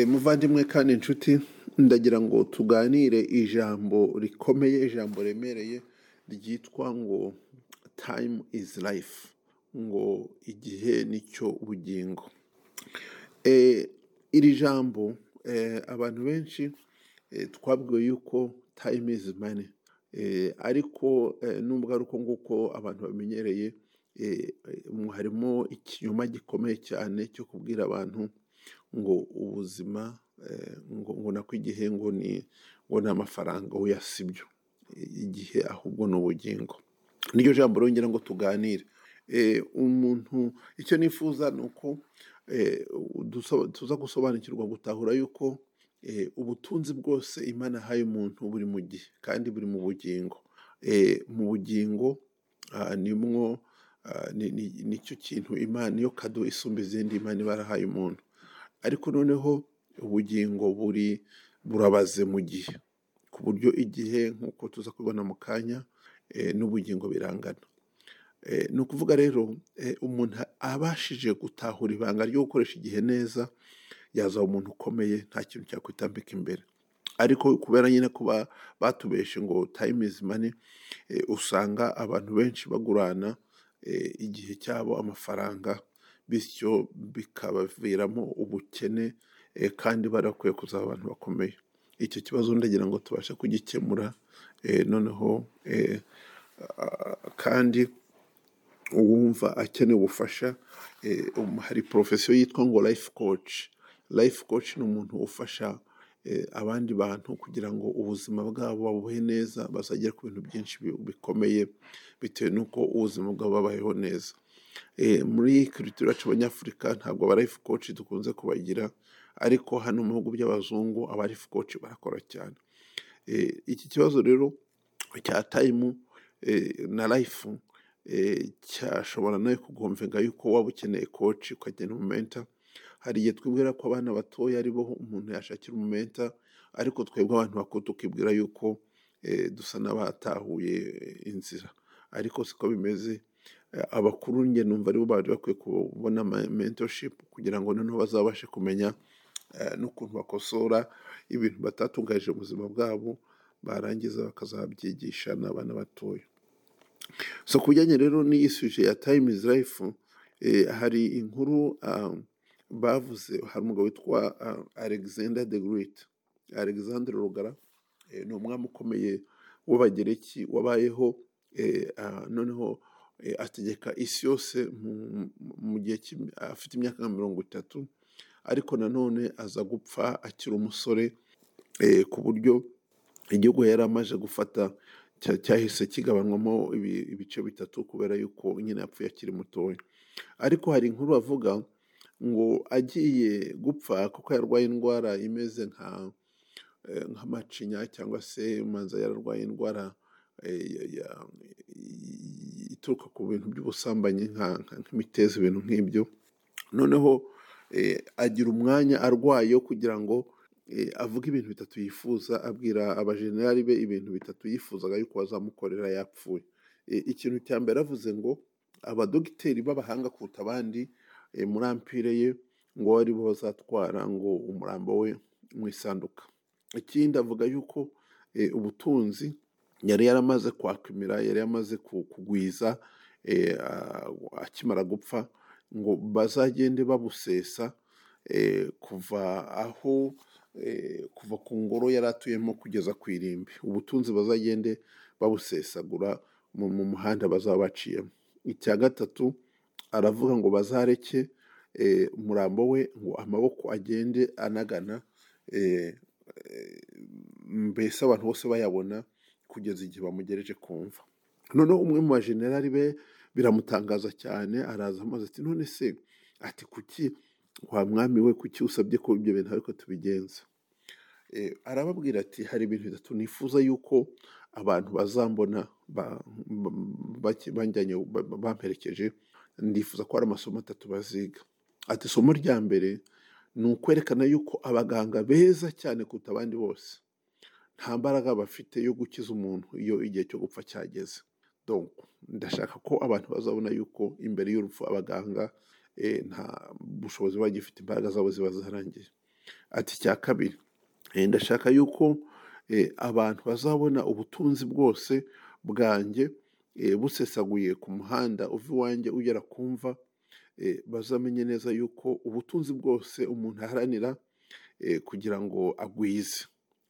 muvandimwe kandi inshuti ndagira ngo tuganire ijambo rikomeye ijambo remereye ryitwa ngo tayimu izi life ngo igihe nicyo bugingo iri jambo abantu benshi twabwiwe yuko tayimu izi mani ariko nubwo ari uko nguko abantu bamenyereye harimo ikinyoma gikomeye cyane cyo kubwira abantu ngo ubuzima ngo nako igihe ngo ni ngo ni amafaranga oya si byo igihe ahubwo ni ubugingo niryo jambo rongera ngo tuganire umuntu icyo nifuza ni uko tuza gusobanukirwa gutahura yuko ubutunzi bwose imana ahaye umuntu buri mu gihe kandi buri mu bugingo mu bugingo nimwo nicyo kintu imana iyo kado isumba izindi imana ibarahaye umuntu ariko noneho ubugingo buri burabaze mu gihe ku buryo igihe nk'uko tuza kubibona mu kanya n'ubugingo birangana ni ukuvuga rero umuntu abashije gutahura ibanga ryo gukoresha igihe neza yazaba umuntu ukomeye nta kintu cyakwitambika imbere ariko kubera nyine kuba batubeshe ngo tayimu izi mani usanga abantu benshi bagurana igihe cyabo amafaranga bityo bikabaviramo ubukene kandi barakwiye kuzaba abantu bakomeye icyo kibazo ndagira ngo tubashe kugikemura noneho kandi uwumva akeneye ubufasha hari porofesiyo yitwa ngo life coach life coach ni umuntu ufasha abandi bantu kugira ngo ubuzima bwabo babuhe neza bazagere ku bintu byinshi bikomeye bitewe n'uko ubuzima bwabo babayeho neza muri kirutira yacu abanyafurika ntabwo aba life coach dukunze kubagira ariko hano mu bihugu by'abazungu aba life coach barakora cyane iki kibazo rero cya tayimu na life cyashobora nawe kugomvega yuko waba ukeneye coach ukagena umumenta hari igihe twibwira ko abana batoya aribo umuntu yashakira umumenta ariko twebwe abantu bakuru tukibwira yuko dusa n'abatahuye inzira ariko siko bimeze abakuru njye numva aribo bari bakwiye kubona mentorship kugira ngo noneho bazabashe kumenya n'ukuntu bakosora ibintu batatunganije ubuzima bwabo barangiza bakazabyigisha n'abana batoya so ku bijyanye rero n'iyi suje ya time is life hari inkuru bavuze hari umugabo witwa alexander the great alexander rugara ni umwami ukomeye w'abagereki wabayeho noneho ategeka isi yose mu gihe afite imyaka nka mirongo itatu ariko nanone aza gupfa akiri umusore ku buryo igihugu yari amaze gufata cyahise kigabanywamo ibice bitatu kubera yuko nyine yapfuye akiri mutoya ariko hari inkuru bavuga ngo agiye gupfa kuko yarwaye indwara imeze nk'amacinya cyangwa se manza yararwaye indwara ituruka ku bintu by'ubusambanyi nk'imiteza ibintu nk'ibyo noneho agira umwanya arwaye kugira ngo avuge ibintu bitatu yifuza abwira abajenerali be ibintu bitatu yifuzaga yuko bazamukorera yapfuye ikintu cya mbere avuze ngo abadogiteri b'abahanga kuruta abandi muri ampire ye ngo aribo bazatwara ngo umurambo we mu isanduka ikindi avuga yuko ubutunzi yari yaramaze kwakumira yari yamaze kugwiza akimara gupfa ngo bazagende babusesa kuva aho kuva ku ngoro yari atuyemo kugeza ku irimbi ubutunzi bazagende babusesagura mu muhanda bazaba baciyemo icya gatatu aravuga ngo bazareke umurambo we ngo amaboko agende anagana mbese abantu bose bayabona kugeza igihe bamugereje kumva noneho umwe mu bajenerali be biramutangaza cyane araza amaze ati none se ati kuki wa mwami we kuki usabye ko ibyo bintu ariko tubigenza arababwira ati hari ibintu bitatu nifuza yuko abantu bazambona banjyanye bamperekeje ndifuza ko hari amasomo atatu baziga ati isomo rya mbere ni ukwerekana yuko abaganga beza cyane kuruta abandi bose nta mbaraga bafite yo gukiza umuntu iyo igihe cyo gupfa cyageze ndashaka ko abantu bazabona yuko imbere y'urupfu abaganga nta bushobozi bagifite imbaraga zabo ziba zarangiye ati icya kabiri eh, ndashaka yuko eh, abantu bazabona ubutunzi bwose bwanjye eh, busesaguye ku muhanda uva iwanjye ugera kumva bazamenye neza yuko ubutunzi bwose umuntu aharanira eh, kugira ngo agwize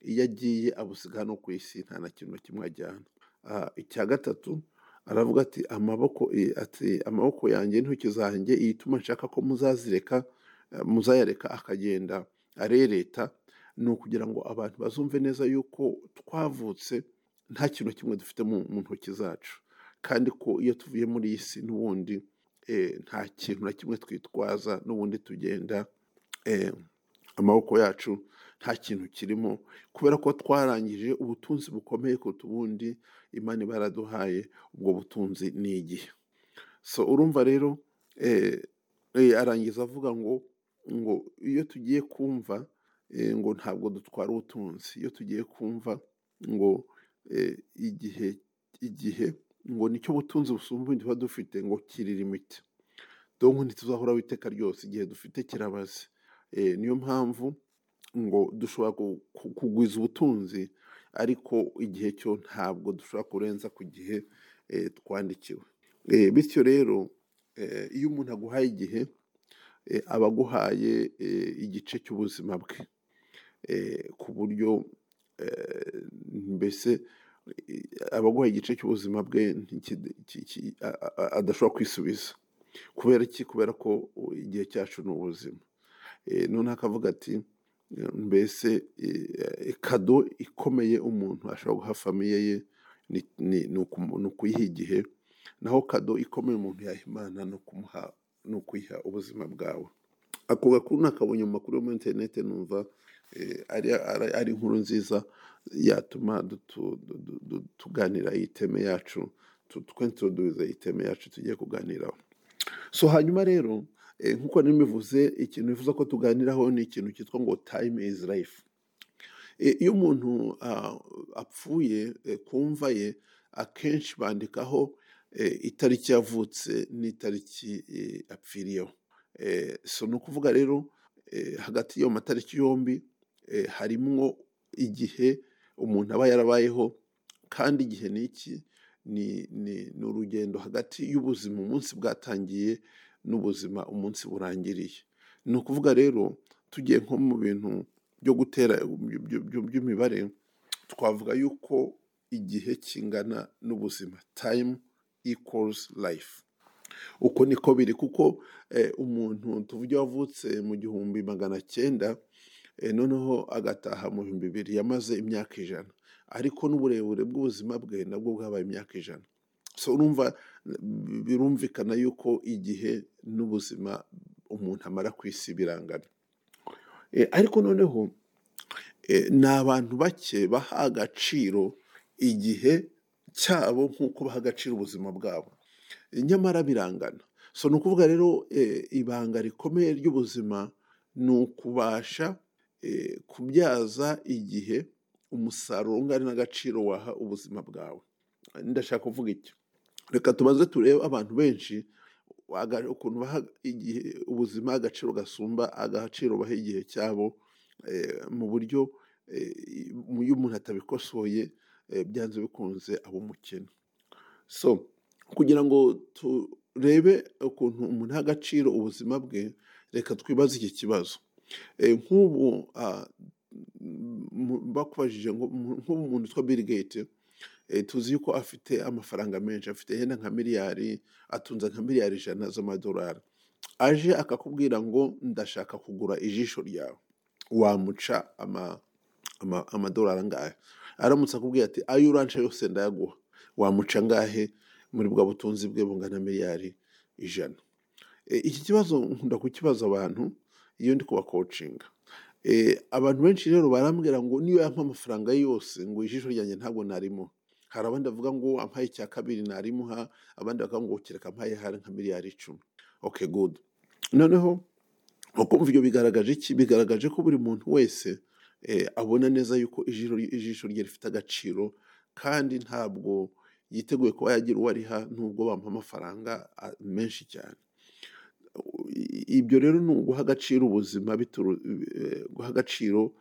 iyo agiye abusiga hano ku isi nta na kintu na kimwe ajyana Ah, icya gatatu aravuga ati amaboko eh, ati amaboko yanjye intoki zanjye ituma nshaka ko muzazireka eh, muzayareka akagenda arereta ni ukugira ngo abantu bazumve neza yuko twavutse nta kintu na kimwe dufite mu mu ntoki zacu kandi ko iyo tuvuye muri iyi si n'ubundi eh, nta kintu na kimwe twitwaza n'ubundi tugenda eh, amaboko yacu nta kintu kirimo kubera ko twarangije ubutunzi bukomeye kuruta ubundi imana iba yaraduhaye ubwo butunzi ni igihe so urumva rero eh, eh, arangiza avuga ngo ngo iyo tugiye kumva eh, ngo ntabwo dutwara ubutunzi iyo tugiye kumva ngo eh, igihe igihe ngo nicyo butunzi busumba ibindi tuba dufite ngo kirira imiti donko ntituzahoraho iteka ryose igihe dufite kirabaze Eh, niyo mpamvu ngo dushobora ku- ku- kugwiza ubutunzi ariko igihe cyo ntabwo dushobora kurenza ku gihe eh, twandikiwe Eh, bityo rero eh, iyo umuntu aguhaye igihe eh, aba aguhaye eh, igice cy'ubuzima bwe eh, ku buryo eh, mbese eh, aba aguhaye igice cy'ubuzima bwe ntiki- ki- ki- a- a- adashobora kwisubiza kubera iki kubera ko igihe cyacu ni ubuzima Eh, noneho akavuga ati eh, mbese eh, kado ikomeye umuntu ashobora guha famiye ye ni ni- ni ukumu- ni ukuyiha igihe naho kado ikomeye umuntu yaha imana ni ukumuha ni ukuyiha ubuzima bwawe ako gakuru nakabonye mu makuru yo muri interinete numva eh, ari ari- ari inkuru nziza yatuma dutu- du- du- du- tuganira iyi teme yacu tu- twintroduce iyi teme yacu tugiye kuganiraho so hanyuma rero eh, nk'uko nari mbivuze ikintu bivuze ko tuganiraho ni ikintu cyitwa ngo time is life Eh, iyo umuntu ah, apfuye eh, ku mva ye akenshi bandikaho eh, itariki yavutse n'itariki eh, apfiriyeho Eh, so ni ukuvuga rero eh, hagati y'ayo matariki yombi eh, harimwo igihe umuntu aba yarabayeho kandi igihe ni iki ni ni ni urugendo hagati y'ubuzima umunsi bwatangiye n'ubuzima umunsi burangiriye ni ukuvuga rero tugiye nko mu bintu byo gutera by- by- by- by'imibare twavuga yuko igihe kingana n'ubuzima time equals life uko niko biri kuko eh, umuntu tuvuge wavutse mu gihumbi magana cyenda eh, noneho agataha mu bihumbi bibiri yamaze imyaka ijana ariko n'uburebure bw'ubuzima bwe nabwo bwabaye imyaka ijana so urumva bi- birumvikana yuko igihe n'ubuzima umuntu amara ku isi birangana Eh, ariko noneho eh, ni abantu bake baha agaciro igihe cyabo nk'uko baha agaciro ubuzima bwabo nyamara birangana so ni ukuvuga rero eh, ibanga rikomeye ry'ubuzima ni ukubasha eh, kubyaza igihe umusaruro ungana n'agaciro waha ubuzima bwawe ndashaka kuvuga iki reka tubanze turebe abantu benshi waga- ukuntu baha igihe ubuzima agaciro gasumba agaciro baha igihe cyabo eh, mu buryo eh, mu- iyo umuntu atabikosoye eh, byanze bikunze aba umukene so kugira ngo turebe ukuntu umuntu aha agaciro ubuzima bwe reka twibaze iki kibazo Eh, nk'ubu ah, mu- bakubajije ngo mu- nk'ubu umuntu witwa bill gate eh, tuzi yuko afite amafaranga menshi afite yenda nka miliyari atunze nka miliyari ijana z'amadolari aje akakubwira ngo ndashaka kugura ijisho ryawe wamuca ama- ama- amadolari angahe aramutse akubwiye ati ayo uransha yose ndayaguha wamuca angahe muri bwa butunzi bwe bungana miliyari ijana Eh, iki kibazo nkunda kukibaza abantu iyo ndi kubakocinga Eh, abantu benshi rero barambwira ngo niyo yampa amafaranga ye yose ngo ijisho ryanjye ntabwo narimo hari abandi bavuga ngo ampaye icya kabiri narimuha abandi bakavuga ngo kereka ampaye hari nka miliyari icumi okay good noneho ukumva ibyo bigaragaje iki bigaragaje ko buri muntu wese eh, abona neza yuko ijisho, ijisho rye rifite agaciro kandi ntabwo yiteguye kuba yagira uwo ariha nubwo bamuha amafaranga ah, menshi cyane i- ibyo rero ni uguha agaciro ubuzima bituru- eh, guha agaciro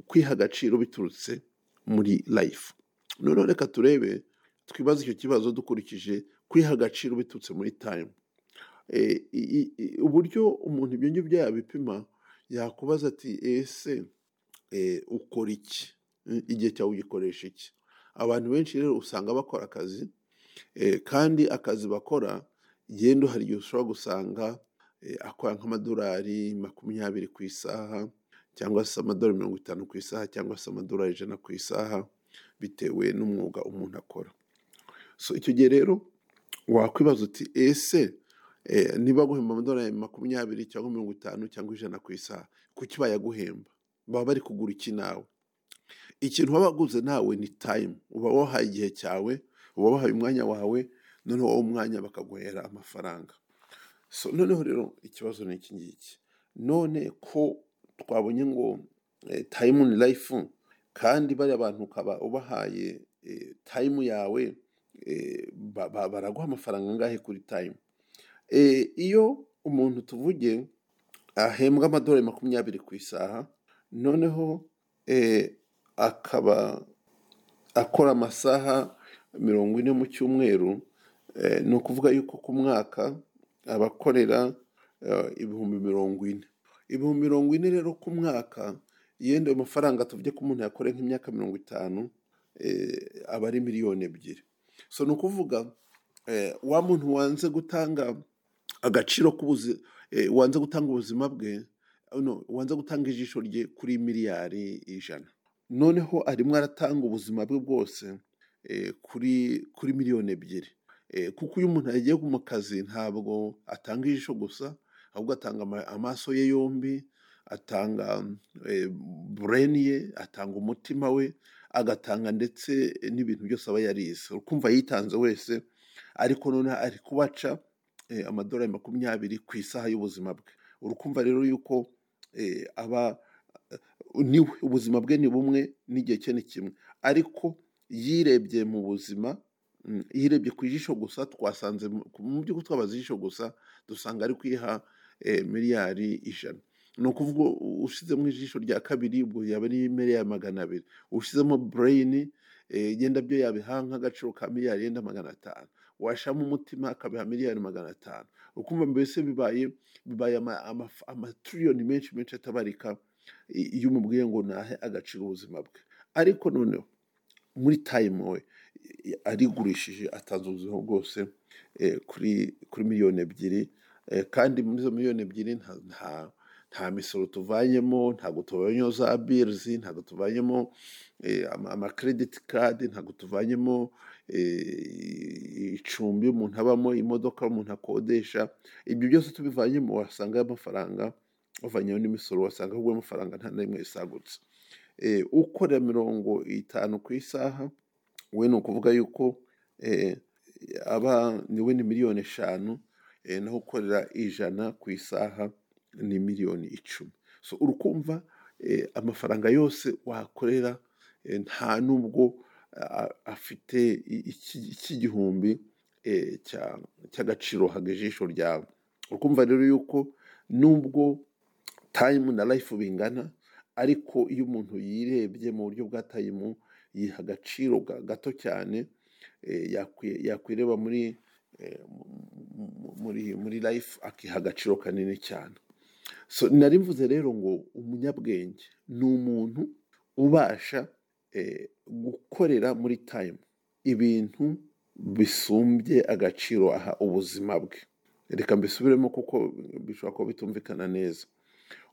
kwiha agaciro biturutse muri life noneho reka turebe twibaze icyo kibazo dukurikije kwiha agaciro biturutse muri time Eh, i- i- uburyo umuntu ibyo ngibyo yabipima yakubaza ati ese eh, ukora iki Eh, igihe cyawe ugikoresha iki abantu benshi rero usanga bakora akazi Eh, kandi akazi bakora genda hari igihe ushobora gusanga eh, akora nk'amadolari makumyabiri ku isaha cyangwa se amadolari mirongo itanu ku isaha cyangwa se amadolari ijana ku isaha bitewe n'umwuga umuntu akora so icyo gihe rero wakwibaza uti ese eh, niba guhemba amadolari makumyabiri cyangwa mirongo itanu cyangwa ijana ku isaha kuki bayaguhemba baba bari kugura iki nawe ikintu waba waguze nawe ni tayimu uba wahaye igihe cyawe uba wahaye umwanya wawe noneho uwo mwanya bakaguhera amafaranga so noneho rero ikibazo ni iki ngiki none ko twabonye ngo tayimu ni rayifu kandi bariya bantu ukaba ubahaye tayimu yawe eh, ba- ba- baraguha amafaranga angahe kuri tayimu iyo umuntu tuvuge ahembwa amadolari makumyabiri ku isaha noneho eh, akaba akora amasaha mirongo ine mu cyumweru eh, ni ukuvuga yuko ku mwaka aba akorera eh, ibihumbi mirongo ine ibihumbi mirongo ine rero ku mwaka yenda ayo mafaranga tuvuge ko umuntu yakora nk'imyaka mirongo itanu eh, aba ari miliyoni ebyiri so ni ukuvuga eh, wa muntu wanze gutanga agaciro k'ubuzi eh, wanze gutanga ubuzima bwe no, wanze gutanga ijisho rye kuri miliyari ijana noneho arimo aratanga ubuzima bwe bwose eh, kuri kuri miliyoni ebyiri Eh, kuko iyo umuntu yagiye mu kazi ntabwo atanga ijisho gusa ahubwo atanga ama- amaso ye yombi atanga eh, bureni ye atanga umutima we agatanga ndetse n'ibintu byose aba yarize ukumva yitanze wese ariko noneho ari kubaca eh, amadolari makumyabiri ku isaha y'ubuzima bwe urukumva rero yuko eh, aba niwe ubuzima bwe ni bumwe n'igihe cye ni kimwe ariko yirebye mu buzima mm, yirebye ku ijisho gusa twasanze mu mu by'ukuri twabaza ijisho gusa dusanga ari kwiha eh, miliyari ijana ni ukuvuga ushyizemo ijisho rya kabiri ubwo yaba ari miliyari magana abiri ushyizemo bureyini eh, yenda byo yabiha nk'agaciro ka miliyari yenda magana atanu washyiramo umutima akabiha miliyari magana atanu ukumva mbese bibaye bibaye ama- ama- amatiriyoni menshi menshi atabarika i- iyo umubwiye ngo nahe agaciro ubuzima bwe ariko noneho muri tayimu we i- arigurishije atanze ubuzima bwose eh, kuri kuri miliyoni ebyiri eh, kandi muri izo miliyoni ebyiri nta nta nta misoro tuvanyemo ntabwo tuvanyemo za birizi ntabwo tuvanyemo eh, ama- amakirediti kadi ntabwo tuvanyemo eh, icumbi umuntu abamo imodoka umuntu akodesha ibyo byose tubivanyemo wasangayo amafaranga wavanyeho n'imisoro wasanga ahubwo ayo mafaranga nta na rimwe risagutse Eh, ukorera mirongo itanu ku isaha we ni ukuvuga yuko eh, aba niwe ni miliyoni eshanu eh, naho ukorera ijana ku isaha ni miliyoni icumi so urukumva eh, amafaranga yose wakorera eh, nta nubwo ah, afite i- iki- iki gihumbi eh, cya- cy'agaciro haga ijisho ryawe urukumva rero yuko nubwo tayimu na rayifu bingana ariko iyo umuntu yirebye mu buryo bwa tayimu yiha agaciro ga- gato cyane eh, yakwi- yakwireba muri eh, mu- mu- mu- muri muri rayifu akiha agaciro kanini cyane so nari mvuze rero ngo umunyabwenge ni umuntu ubasha eh, gukorera muri tayimu ibintu bisumbye agaciro aha ubuzima bwe reka mbisubiremo kuko bishobora kuba bitumvikana neza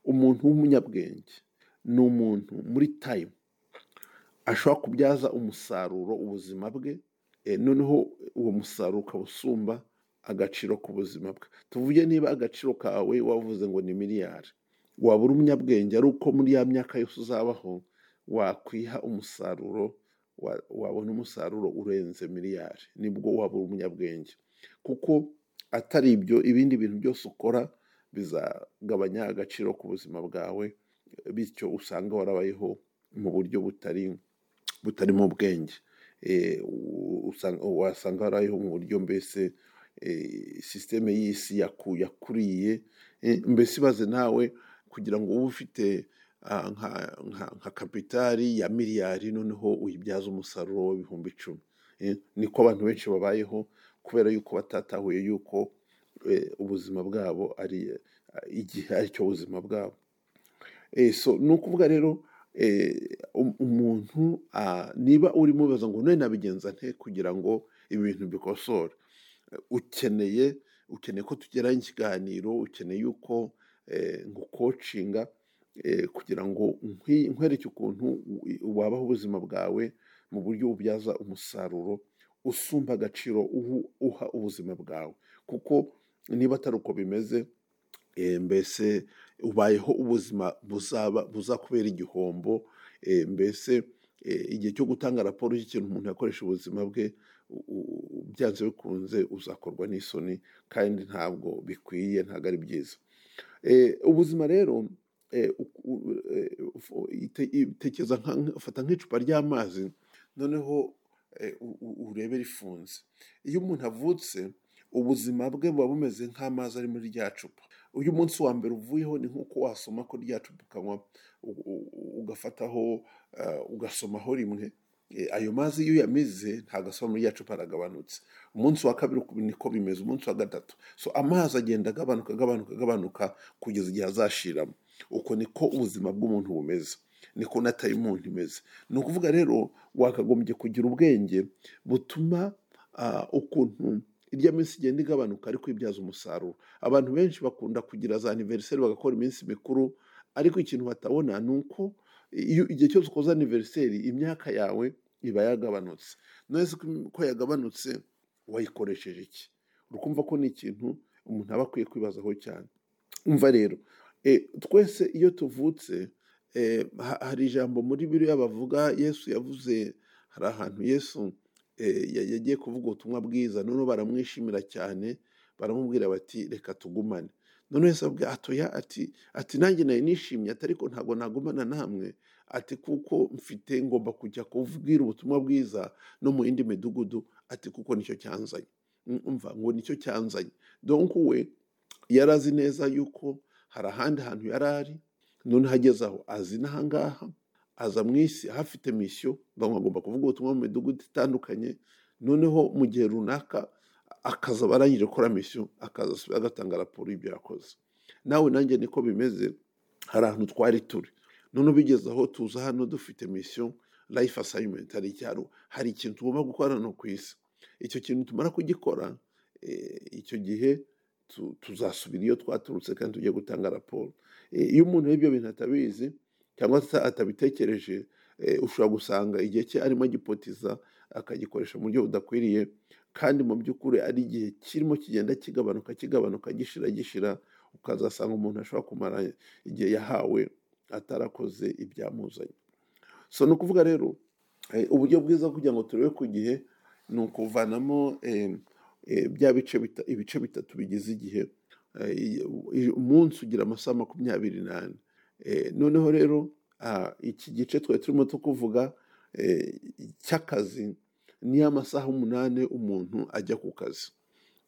umuntu w'umunyabwenge ni umuntu muri tayimu ashobora kubyaza umusaruro ubuzima bwe eh, noneho uwo musaruro ukaba usumba agaciro k'ubuzima bwe tuvuge niba agaciro kawe wavuze ngo ni miliyari waba uri umunyabwenge ari uko muri ya myaka yose uzabaho wakwiha umusaruro wa- wabona umusaruro urenze miliyari nibwo waba uri umunyabwenge kuko atari ibyo ibindi bintu byose ukora bizagabanya agaciro k'ubuzima bwawe bityo usanga warabayeho mu buryo butari butarimo ubwenge Eh, u- usanga- wasanga warayeho mu buryo mbese eh, sisiteme y'isi yaku- yakuriye eh, mbese ibaze nawe kugira ngo ube ufite ah, nka nka- nka kapitari ya miliyari noneho uyibyaze umusaruro w'ibihumbi icumi Eh, niko abantu benshi babayeho kubera yuko batatahuye yuko eh, ubuzima bwabo ari eh, igihe aricyo buzima bwabo Eh, so ni ukuvuga rero eh, um- umuntu ah, niba urimo ubaza ngo none nabigenza nte kugira ngo ibintu bikosore Eh, ukeneye ukeneye ko tugeraho ikiganiro ukeneye yuko eh, ngukocinga eh, kugira ngo nkwi- nkwereke ukuntu u- wabaho ubuzima bwawe mu buryo ubyaza umusaruro usumba agaciro ubu- uha ubuzima bwawe kuko niba atari uko bimeze eh, mbese ubayeho ubuzima buzaba buzakubera igihombo eh, mbese eh, igihe cyo gutanga raporo y'ikintu umuntu yakoresha ubuzima bwe u- u- byanze bikunze uzakorwa n'isoni kandi ntabwo bikwiye ntabwo ari byiza Eh, ubuzima rero eh, uku- u- eh, ufu- ite- tekereza nka- nka- fata nk'icupa ry'amazi noneho eh, u- u- urebe rifunze iyo umuntu avutse ubuzima bwe buba bumeze nk'amazi ari muri rya cupa uyu munsi wa mbere uvuyeho ni nk'uko wasoma ko rya cupa ukanywa u- u- ugafataho eh, ugasomaho rimwe Eh, ayo mazi iyo uyamize ntabwo asoma muri rya cupa aragabanutse umunsi wa kabiri uku- niko bimeze umunsi wa gatatu so amazi agenda agabanuka agabanuka agabanuka kugeza igihe azashiramo uko niko ubuzima bw'umuntu bumeze niko na tayimundi imeze ni ukuvuga rero wakagombye kugira ubwenge butuma ah, ukuntu irya minsi igenda igabanuka ariko ibyaza umusaruro abantu benshi bakunda kugira za aniveriseri bagakora iminsi mikuru ariko ikintu batabona ni uko iyo igihe cyose ukoze aniveriseri imyaka yawe iba yagabanutse none se ko yagabanutse wayikoresheje iki urukumva ko ni ikintu umuntu aba akwiye kwibazaho cyane umva rero eh, twese iyo tuvutse eh, ha- hari ijambo muri biriya bavuga yesu yavuze hari ahantu yesu eh, ya- yagiye kuvuga ubutumwa bwiza noneho baramwishimira cyane baramubwira bati reka tugumane none yesu abwira atoya ati ati nanjye nayo nishimye ati ariko ntabwo nagumana namwe ati kuko mfite ngomba kujya kubwira ubutumwa bwiza no mu yindi midugudu ati kuko nicyo cyanzanye Mm, umva ngo nicyo cyanzanye donk we yari azi neza yuko hari ahandi hantu yari ari noneho ageze aho azi n'ahangaha aza mu isi ahafite misiyo bamwe agomba kuvuga ubutumwa mu midugudu itandukanye noneho mu gihe runaka akaza barangije gukora misiyo akaza asubira agatanga raporo y'ibyo yakoze nawe nanjye niko bimeze hari ahantu twari turi noneho bigeze aho tuza hano dufite misiyo life assignment hari icyaro hari ikintu tugomba gukora hano ku isi icyo kintu tumara kugikora eh, icyo gihe tu- tuzasubira iyo twaturutse kandi tujye gutanga raporo Eh, iyo umuntu ibyo bintu atabizi cyangwa se atabitekereje eh, ushobora gusanga igihe cye arimo agipotiza akagikoresha mu buryo budakwiriye kandi mu by'ukuri ari igihe kirimo kigenda kigabanuka kigabanuka gishira gishira ukazasanga umuntu ashobora kumara igihe yahawe atarakoze ibyamuzanye so ni ukuvuga rero eh, uburyo bwiza kugira ngo turebe ku gihe ni ukuvanamo eh, eh, bya bice bita- ibice bitatu bigize igihe Eh, i- i- umunsi ugira amasaha makumyabiri n'ane Eh, noneho rero ah, iki gice twari turimo tukuvuga eh, cy'akazi niyo amasaha umunani umuntu ajya ku kazi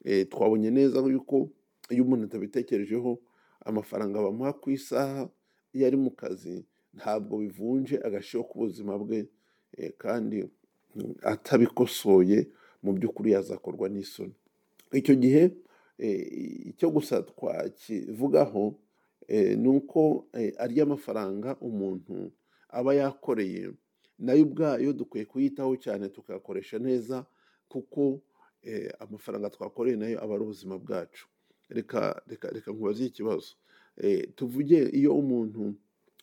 Eh, twabonye neza yuko iyo umuntu atabitekerejeho amafaranga bamuha ku isaha iyo ari mu kazi ntabwo bivunje agaciro k'ubuzima bwe eh, kandi mm, atabikosoye mu by'ukuri yazakorwa n'isoni icyo gihe eh, icyo gusa twakivugaho eh, ni uko eh, arya mafaranga umuntu aba yakoreye nayo ubwayo dukwiye kuyitaho cyane tukayakoresha neza kuko eh, amafaranga twakoreye nayo aba ari ubuzima bwacu reka reka reka nkubaze ikibazo Eh, tuvuge iyo umuntu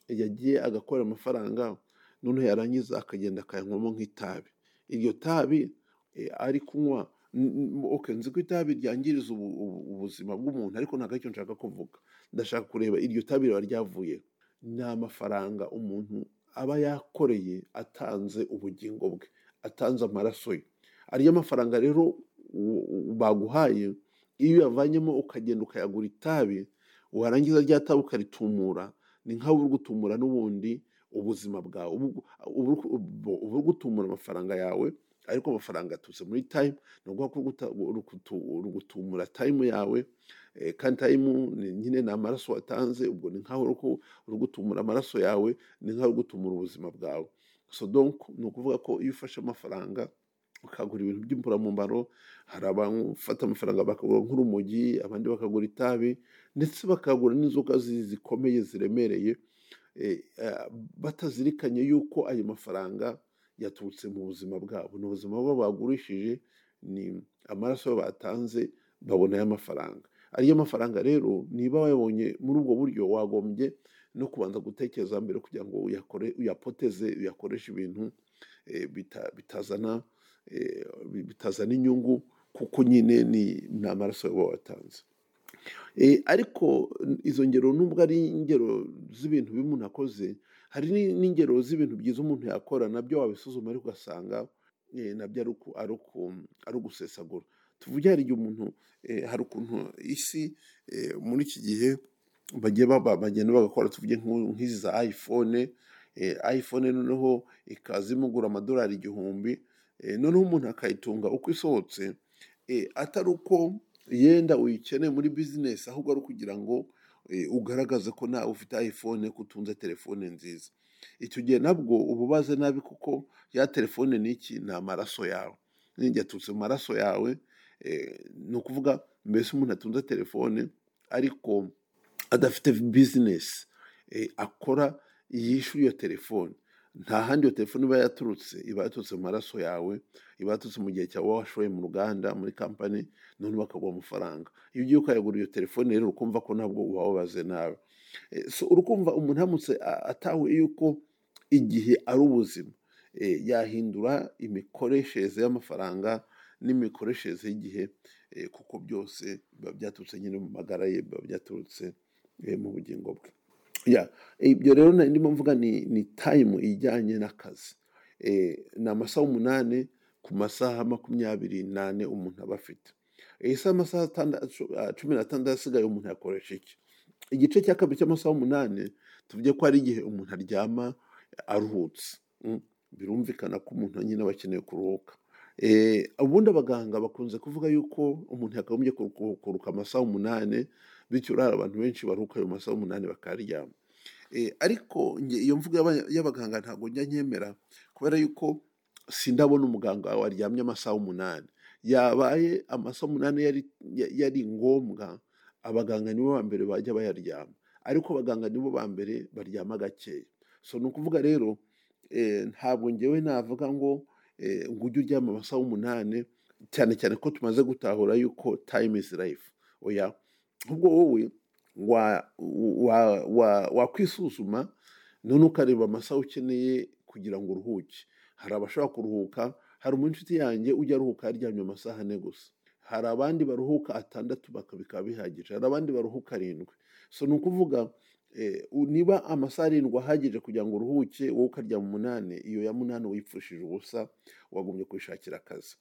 yagiye agakora amafaranga noneho yarangiza akagenda akayanywamo nk'itabi iryo tabi eh, ari kunywa n- n- okay, nzi ko itabi ryangiriza ubu- ubu- ubuzima bw'umuntu ariko ntabwo aricyo nshaka kuvuga ndashaka kureba iryo tabi riba ryavuye ni amafaranga umuntu aba yakoreye atanze ubugingo bwe atanze amaraso ye ariyo mafaranga rero u- u- baguhaye iyo uyavanyemo ukagenda ukayagura itabi warangiza rya tabi ukaritumura ni nkaho uri gutumura n'ubundi ubuzima bwawe uba uri uba uri gutumura amafaranga yawe ariko amafaranga aturutse muri tayimu ni ukuvuga ko uguta- uru kutu- uru gutumura tayimu yawe eh, kandi tayimu ni nyine ni amaraso watanze ubwo ni nkaho uri ku- uri gutumura amaraso yawe ni nkaho uri gutumura ubuzima bwawe so donc ni ukuvuga ko iyo ufashe amafaranga ukagura ibintu by'imburamumaro hari abafata amafaranga bakagura nk'urumogi abandi bakagura itabi ndetse bakagura n'inzoga zi- zikomeye ziremereye eh, eh, batazirikanye yuko ayo mafaranga yaturutse mu buzima bwabo ni ubuzima bwabo bagurishije ni amaraso batanze babona y'amafaranga ariyo mafaranga rero niba wayabonye muri ubwo buryo wagombye no kubanza gutekereza mbere kugira ngo uyakore uyapoteze uyakoreshe ibintu eh, bita- bitazana eh, bitazana inyungu kuko nyine ni ni amaraso baba watanze Eh, ariko n- izo ngero nubwo ari ingero z'ibintu bibi umuntu akoze hari ni- n'ingero z'ibintu byiza umuntu yakora nabyo wabisuzuma ariko ugasanga eh, nabyo ari uku- ari uku- ari ugusesagura tuvuge hari igihe umuntu eh, hari ukuntu isi eh, muri iki gihe bagiye baba- bagenda bagakora tuvuge nk'u- nk'izi za ayifone ayifone noneho ikaza imugura amadolari igihumbi eh, noneho umuntu akayitunga uko isohotse eh, atari uko yenda uyikeneye muri bizinesi ahubwo ari ukugira ngo eh, ugaragaze ko nawe ufite iphone ko utunze telefone nziza icyo gihe nabwo uba ubaze nabi kuko ya telefone ni iki ni amaraso yawe n'injye aturutse mu maraso yawe eh, ni ukuvuga mbese umuntu atunze telefone ariko adafite bizinesi eh, akora yishyura iyo telefone nta handi iyo telefone iba yaturutse iba yaturutse mu maraso yawe iba yaturutse mu gihe cyawe washoye mu ruganda muri kampani none bakaguha amafaranga iyo ugiye ukayagura iyo telefone rero ukumva ko nabwo ubababaze nawe Eh, so urukumva umuntu aramutse a- atahuye yuko igihe ari ubuzima eh, yahindura imikoreshereze y'amafaranga n'imikoreshereze y'igihe eh, kuko byose biba byaturutse nyine mu magara ye biba byaturutse eh, mu bugingo bwe Ya, ibyo rero na- ndimo mvuga ni ni tayimu ijyanye n'akazi Eh, ni amasaha umunani ku masaha makumyabiri n'ane umuntu aba afite Eh, se amasaha atanda- ah, cumi n'atandatu asigaye umuntu yakoresha iki igice cya kabiri cy'amasaha umunani tuvuge ko hari igihe umuntu aryama aruhutse Mm, birumvikana ko umuntu nyine aba akeneye kuruhuka Eh, ubundi abaganga bakunze kuvuga yuko umuntu yakagombye kuruku- kuruka amasaha umunani bityo urara abantu benshi baruhuka ayo masaha umunani bakaryama Eh, ariko nge iyo mvuga y'aba- y'abaganga ntabwo njya nyemera kubera yuko sindabona umuganga waryamye amasaha umunani yabaye amasaha umunani yari, ya- yari ngombwa abaganga nibo ba mbere bajya bayaryama ariko abaganga nibo ba mbere baryama gakeya so ni ukuvuga rero eh, ntabwo ngewe navuga ngo eh, ngo ujye uryama amasaha umunani cyane cyane ko tumaze gutahura yuko time is life oya ahubwo wowe wa- wa- wa- wakwisuzuma none ukareba amasaha ukeneye kugira ngo uruhuke hari abashobora kuruhuka hari inshuti yanjye ujya aruhuka yaryamye amasaha ane gusa hari abandi baruhuka atandatu baka- bikaba bihagije hari abandi baruhuka arindwi so ni ukuvuga eh, u- niba amasaha arindwi ahagije kugira ngo uruhuke wowe ukaryama umunani iyo ya munani uyipfushije ubusa wagombye kwishakira akazi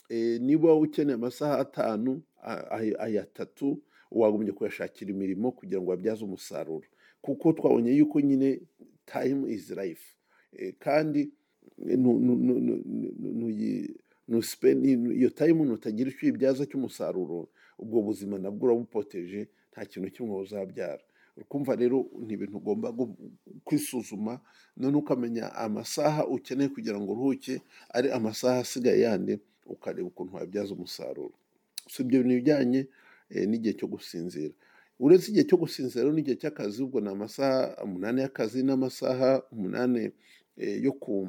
Eh, niba ukeneye amasaha atanu a- ay- aya atatu wagombye kuyashakira imirimo kugira ngo wabyaze umusaruro kuko twabonye yuko nyine time is life Eh, kandi eh, nu- nu- nu- nu- nu- nu- nuyi- nu spend- nu- iyo time nutagira icyo uyibyaza cy'umusaruro ubwo buzima nabwo urabupoteje nta kintu kimwe uzabyara kumva rero ni ibintu ugomba gu- kwisuzuma none ukamenya amasaha ukeneye kugira ngo uruhuke ari amasaha asigaye yandi ukareba ukuntu wabyaza umusaruro so ibyo bintu bijyanye eh, n'igihe cyo gusinzira uretse igihe cyo gusinzira rero n'igihe cy'akazi ubwo ni amasaha umunani y'akazi n'amasaha umunani eh, yo ku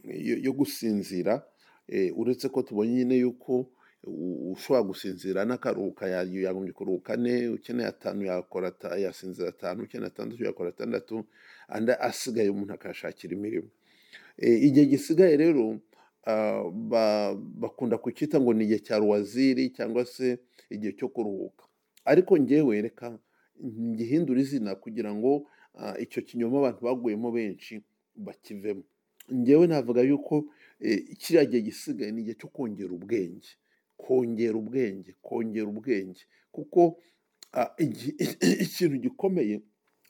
yo yo gusinzira eh, uretse ko tubonye nyine yuko u- ushobora gusinzira n'akaruhuka ya- yagombye kuruhuka ane ukeneye atanu yakora ata- yasinzira atanu ukeneye atandatu yakora atandatu andi asigaye umuntu akashakira imirimo Eh, igihe gisigaye rero ah, ba- bakunda kucyita ngo ni igihe cya ruwaziri cyangwa se igihe cyo kuruhuka ariko ngewe reka ngihindura izina kugira ngo ah, icyo kinyoma abantu baguyemo benshi bakivemo ngewe navuga yuko eh, kiriya gihe gisigaye ni igihe cyo kongera ubwenge kongera ubwenge kongera ubwenge kuko ah, igi- ikintu gikomeye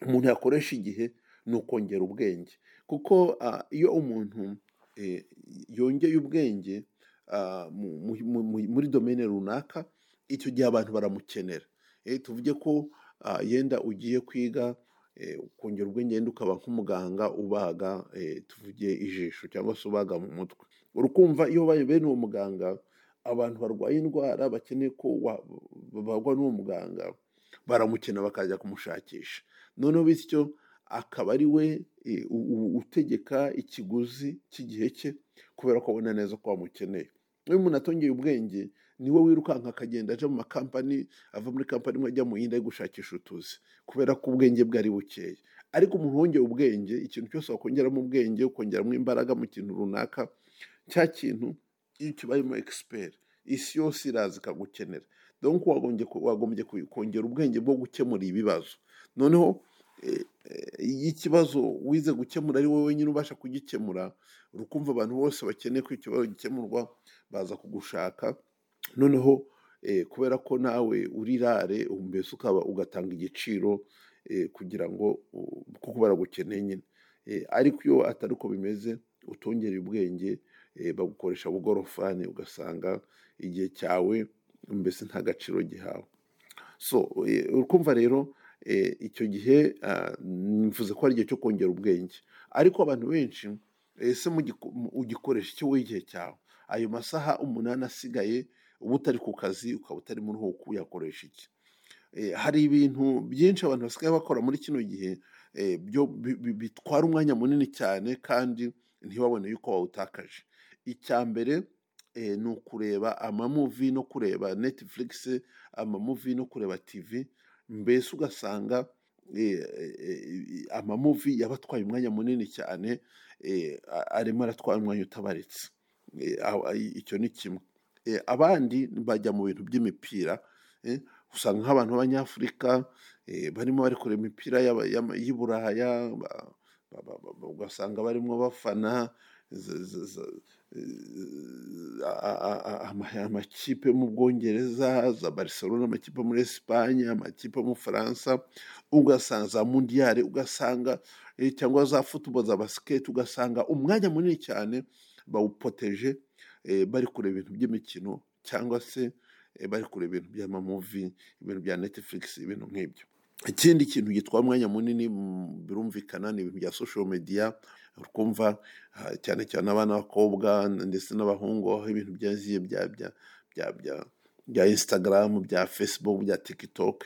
umuntu yakoresha igihe ni ukongera ubwenge kuko ah, iyo umuntu eh, yongeye ubwenge ah, mu- mu- mu- mu- muri domene runaka icyo gihe abantu baramukenera Eh, tuvuge ko ah, yenda ugiye kwiga eh, ukongera ubwenge yenda ukaba nk'umuganga ubaga eh, tuvuge ijisho cyangwa se ubaga mu mutwe urukumva iyo ubaye bene uwo muganga abantu barwaye indwara bakeneye ko wa- bagwa n'uwo muganga baramukena bakajya kumushakisha noneho bityo akaba ari we eh, u- u- utegeka ikiguzi cy'igihe cye kubera ko abona neza ko wamukeneye iyo umuntu atongeye ubwenge niwe wirukanka akagenda aja mu makampani ava muri kampani imwe ajya mu yindi ari gushakisha utuzi kubera ko ubwenge bwe ari bukeya ariko umuntu wongeye ubwenge ikintu cyose wakongeramo ubwenge ukongeramo imbaraga mu kintu runaka cya kintu iyo kibayemo egisiperi isi yose iraza ikagukenera donc wagombye ku- wagombye ku- kongera ubwenge bwo gukemura ibibazo noneho eh, eh, iyo ikibazo wize gukemura ari wowe wenyine ubasha kugikemura urukumva abantu bose bakeneye ko ikibazo gikemurwa baza kugushaka noneho eh, kubera ko nawe urirare mbese ukaba ugatanga igiciro eh, kugira ngo u- kuko baragukeneye nyine Eh, ariko iyo atari uko bimeze utongera ubwenge eh, bagukoresha bugorofani ugasanga igihe cyawe mbese nta gaciro gihawe so eh, urumva rero eh, icyo gihe ah, mvuze ko ari igihe cyo kongera ubwenge ariko abantu benshi ese ugikoresha icyo wowe igihe cyawe ayo masaha umunani asigaye uba utari ku kazi ukaba utari muri uruhuko uyakoresha iki Eh, hari ibintu byinshi abantu basigaye bakora muri kino gihe eh, byo- bi- bi- bitwara umwanya munini cyane kandi ntibabone yuko bawutakaje icya mbere eh, ni ukureba amamuvi no kureba Netflix amamuvi no kureba TV mbese ugasanga eh, eh, amamuvi yabatwaye umwanya munini cyane eh, a- arimo aratwara umwanya utabaretse Eh, aho- icyo ni kimwe Eh, abandi bajya mu bintu by'imipira eh, usanga nk'abantu b'abanyafurika eh, barimo bari kureba imipira y'aba- y'ama- y'i Buraya ba- ba- ba- ba- ba- ugasanga barimo bafana z- z- z- eh, a- a- a- ama- amakipe yo mu Bwongereza za Barcelona amakipe yo muri Esipanye amakipe yo mu Bufaransa ugasanga za Mundiyare ugasanga eh, cyangwa za futuboro za basiketi ugasanga umwanya munini cyane bawupoteje eh, bari kureba ibintu by'imikino cyangwa se eh, bari kureba ibintu by'amamuvi ibintu bya Netflix ibintu nk'ibyo ikindi kintu gitwara umwanya munini mm, birumvikana ni ibintu bya social media ukumva ah, cyane cyane abana b'abakobwa ndetse n'abahungu aho ibintu byaziye bya bya bya bya bya Instagram bya Facebook bya TikTok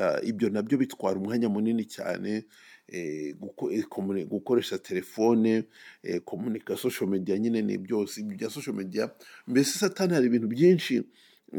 ah, ibyo nabyo bitwara umwanya munini cyane eh, guko- eh, komune- gukoresha telefone eh, komunika social media nyine ni byose ibyo bya social media mbese satani hari ibintu byinshi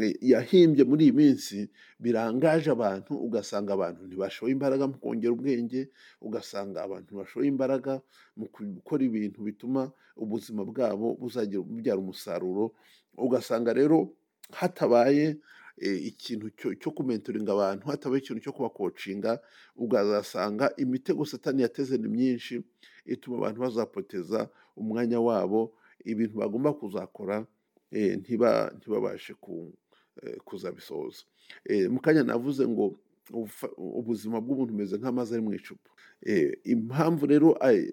eh, yahimbye muri iyi minsi birangaje abantu ugasanga abantu ntibashoye imbaraga mu kongera ubwenge ugasanga abantu ntibashoye imbaraga mu gukora ibintu bituma ubuzima bwabo buzagira bubyara umusaruro ugasanga rero hatabaye eh, ikintu cyo- cyo kumentoringa abantu hatabaye ikintu cyo kubakocinga ukazasanga imitego satani yateze ni myinshi ituma abantu bazapoteza umwanya wabo ibintu bagomba kuzakora eh, ntiba- ntibabashe ku- eh, kuzabisohoza Eh, mu kanya navuze ngo ubufa- ubuzima bw'umuntu bumeze nk'amazi ari mu icupa Eh, impamvu rero ay-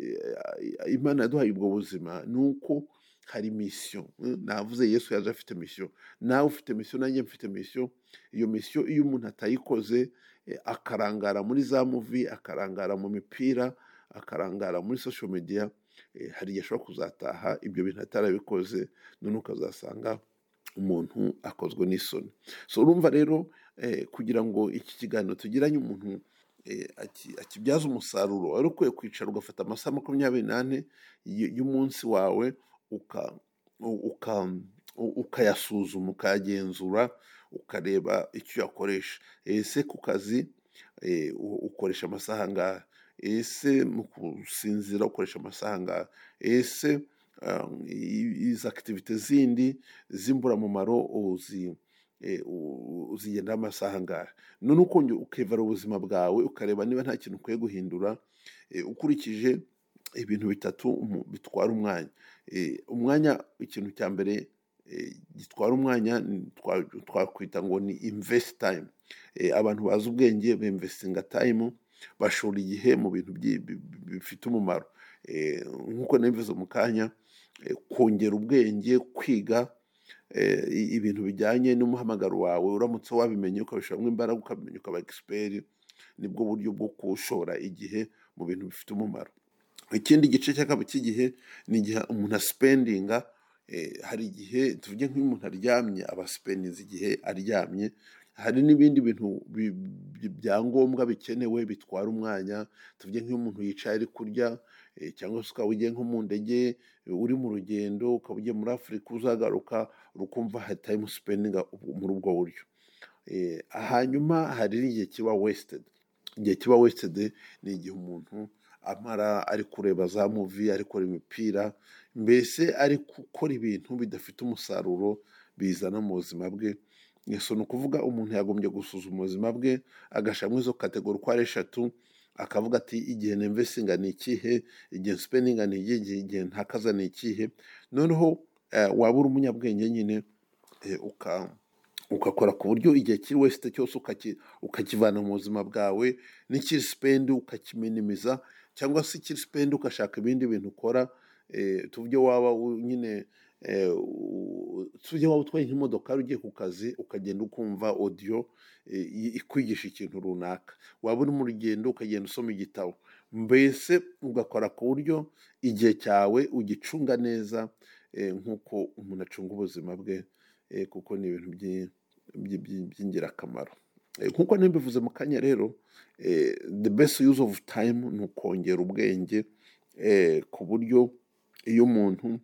ay- imana yaduhaye ubwo buzima ni uko hari misiyo Eh, navuze yesu yaje afite misiyo nawe ufite misiyo nanjye mfite misiyo iyo misiyo iyo umuntu atayikoze eh, akarangara muri za muvi akarangara mu mipira akarangara muri social media eh, hari igihe ashobora kuzataha ibyo bintu atarabikoze noneho ukazasanga umuntu akozwe n'isoni so urumva rero eh, kugira ngo iki kiganiro tugiranye umuntu eh, aki- akibyaze umusaruro wari ukwiye kwicara ugafata amasaha makumyabiri n'ane y- y'umunsi wawe uka, u- uka, u- ukayasuzuma ukayagenzura ukareba icyo uyakoresha ese ku kazi eh, u- ukoresha amasaha angahe ese mu kusinzira ukoresha amasaha angahe ese um, i- izi akitivite zindi z'imburamumaro uzi eh, u- uzigenderaho amasaha angahe none ukongera ukevara ubuzima bwawe ukareba niba nta kintu ukwiye guhindura eh, ukurikije ibintu bitatu umu- bitwara umwanya Eh, umwanya ikintu cya mbere eh, gitwara umwanya ni- twa- twakwita ngo ni invest time Eh, abantu bazi ubwenge bemvestinga time bashora igihe mu bintu byi- bi- bi- bifite umumaro Eh, nk'uko nabivuze mu kanya eh, kongera ubwenge kwiga eh, i- ibintu bijyanye n'umuhamagaro wawe uramutse wabimenye ukabishyiramo imbaraga ukabimenya ukaba egisiperi nibwo buryo bwo kushora igihe mu bintu bifite umumaro ikindi gice cya kabiri cy'igihe ni igihe umuntu asipendinga eh, hari igihe tuvuge nk'iyo umuntu aryamye aba asipendinze igihe aryamye hari n'ibindi bintu bi- bi- bya ngombwa bikenewe bitwara umwanya tuvuge nk'iyo umuntu yicaye ari kurya eh, cyangwa se ukaba ugiye nko mu ndege eh, uri mu rugendo ukaba ugiye muri afurika uzagaruka ukumva hari tayimu sipendinga muri ubwo buryo Eh, hanyuma hari n'igihe kiba wesitedi igihe kiba wesitedi ni igihe umuntu amara ari kureba za muvi ari kureba imipira mbese ari gukora ibintu bidafite umusaruro bizana mu buzima bwe gusa ni ukuvuga umuntu yagombye gusuzuma ubuzima bwe agashyiramo izo kategori uko ari eshatu akavuga ati igihe nemvesinga ni ikihe igihe sipeninga ni ikihe igihe ntakaza ni ikihe noneho eh, waba uri umunyabwenge nyine eh, uka ugakora ku buryo igihe kiri wese cyose ukaki- ukakivana mu buzima bwawe n'ikiri sipendi ukakiminimiza cyangwa se ikiri sipendi ugashaka ibindi bintu ukora eh, tuvuge waba u- nyine eh, u- tuvuge waba utwaye nk'imodoka ugiye ku kazi ukagenda ukumva odiyo eh, i- ikwigisha ikintu runaka waba uri mu rugendo ukagenda usoma igitabo mbese ugakora ku buryo igihe cyawe ugicunga neza eh, nk'uko umuntu acunga ubuzima bwe eh, kuko ni ibintu by'i- by'i- by'i- by'ingirakamaro Eh, nk'uko nabivuze mu kanya rero eh, the best use of time ni ukongera ubwenge eh, ku buryo iyo umuntu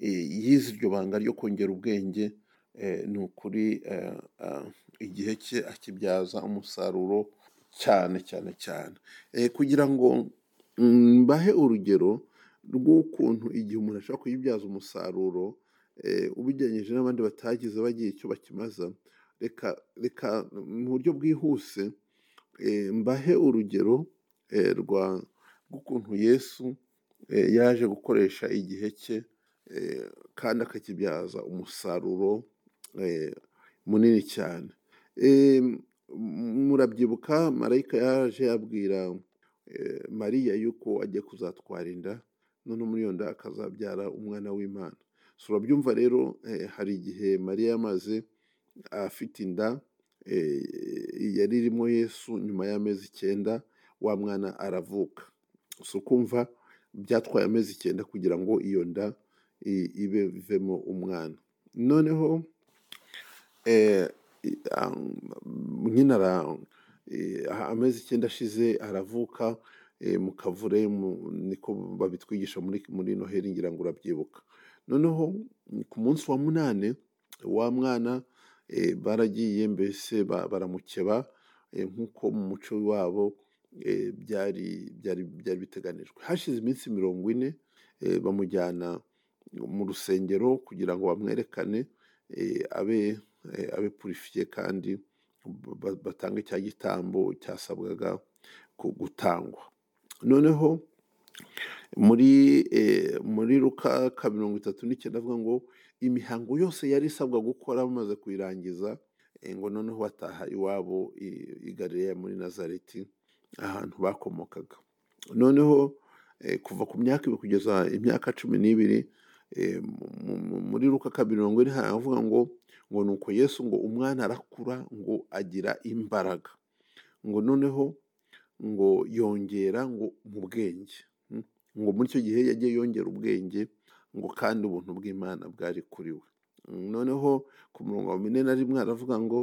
eh, yize iryo banga ryo kongera ubwenge eh, ni ukuri eh, ah, igihe cye akibyaza umusaruro cyane cyane cyane Eh, kugira ngo mm, mbahe urugero rw'ukuntu igihe umuntu ashobora kuyibyaza umusaruro eh, ubigereranyije n'abandi batagize bagira icyo bakimaza reka reka mu buryo bwihuse eh, mbahe urugero eh, rwa rw'ukuntu yesu eh, yaje gukoresha igihe cye eh, kandi akakibyaza umusaruro eh, munini cyane Eh, m- murabyibuka marayika yaje abwira eh, mariya yuko agiye kuzatwara inda none muri iyo nda akazabyara umwana w'imana so urabyumva rero eh, hari igihe mariya yamaze afite inda eh, yari irimo yesu nyuma y'amezi icyenda wa mwana aravuka si ukumva byatwaye amezi icyenda kugira ngo iyo nda i- ibe ivemo umwana noneho eh, i- am- nyine ara- eh, amezi icyenda ashize aravuka eh, mu kavure mu- niko babitwigisha muri muri noheli ngira ngo urabyibuka noneho mm, ku munsi wa munani wa mwana eh, baragiye mbese ba- baramukeba eh, nk'uko mu muco wabo eh, byari byari byari biteganijwe hashize iminsi mirongo ine eh, bamujyana mu rusengero kugira ngo bamwerekane eh, abe eh, abe purifiye kandi ba- batange cya gitambo cyasabwaga ku- gutangwa noneho muri eh, muri ruka ka mirongo itatu n'icyenda avuga ngo imihango yose yari isabwa gukora bamaze kuyirangiza eh, ngo noneho bataha iwabo i- i Galileya muri nazareti ahantu bakomokaga noneho eh, kuva ku myaka ibiri kugeza imyaka cumi n'ibiri eh, mu- mu- muri ruka ka mirongo ine haravuga ngo ngo nuko yesu ngo umwana arakura ngo agira imbaraga ngo noneho ngo yongera ngo mu bwenge Mm. ngo muri icyo gihe yagiye yongera ubwenge ngo kandi ubuntu bw'imana bwari kuri we Mm, noneho ku murongo wa mine na rimwe aravuga ngo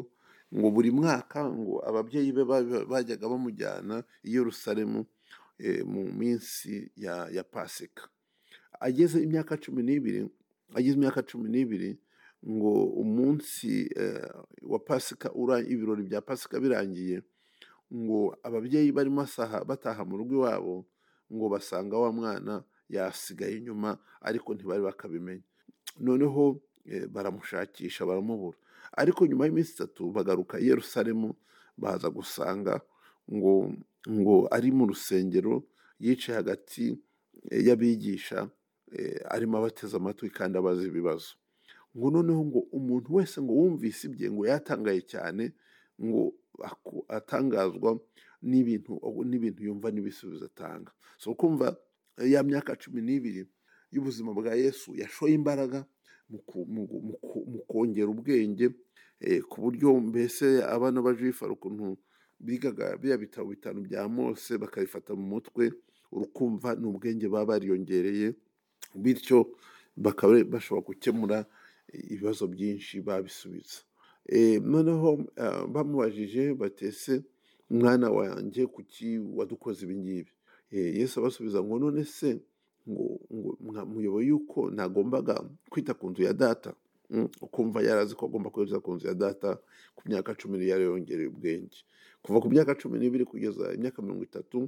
ngo buri mwaka ngo ababyeyi be ba- ba- bajyaga bamujyana i yerusalemu eh, mu minsi ya, ya pasika ageze imyaka cumi n'ibiri ageze imyaka cumi n'ibiri ngo umunsi eh, wa pasika ura- ibirori bya pasika birangiye ngo ababyeyi barimo asaha bataha mu rugo iwabo ngo basanga wa mwana yasigaye inyuma ariko ntibari bakabimenya noneho eh, baramushakisha baramubura ariko nyuma y'iminsi itatu bagaruka i yerusalemu baza gusanga ngo ngo ari mu rusengero yicaye hagati eh, y'abigisha eh, arimo abateze amatwi kandi abaza ibibazo ngo noneho ngo umuntu wese ngo wumvise ibye ngo yatangaye cyane ngo aku- atangazwa n'ibintu n'ibintu yumva n'ibisubizo atanga so kumva eh, ya myaka cumi n'ibiri y'ubuzima bwa yesu yashoye imbaraga mu ku- mu gu- mu ku- mu kongera ubwenge eh, ku buryo mbese abana ba jifari ukuntu bigaga biriya bitabo bitanu bya mose bakabifata mu mutwe urukumva ni ubwenge baba bariyongereye bityo bakaba bashobora gukemura ibibazo byinshi babisubiza Eh, noneho eh, bamubajije batese mwana wanjye kuki wadukoze ibi ngibi Eh, yesu abasubiza ngo none se ngo ngo mwa- muyoboye yuko nagombaga kwita ku nzu ya data Mm, ukumva yari azi ko agomba kwita ku nzu ya data ku myaka cumi n'ibiri yari yongereye ubwenge kuva ku myaka cumi n'ibiri kugeza imyaka mirongo itatu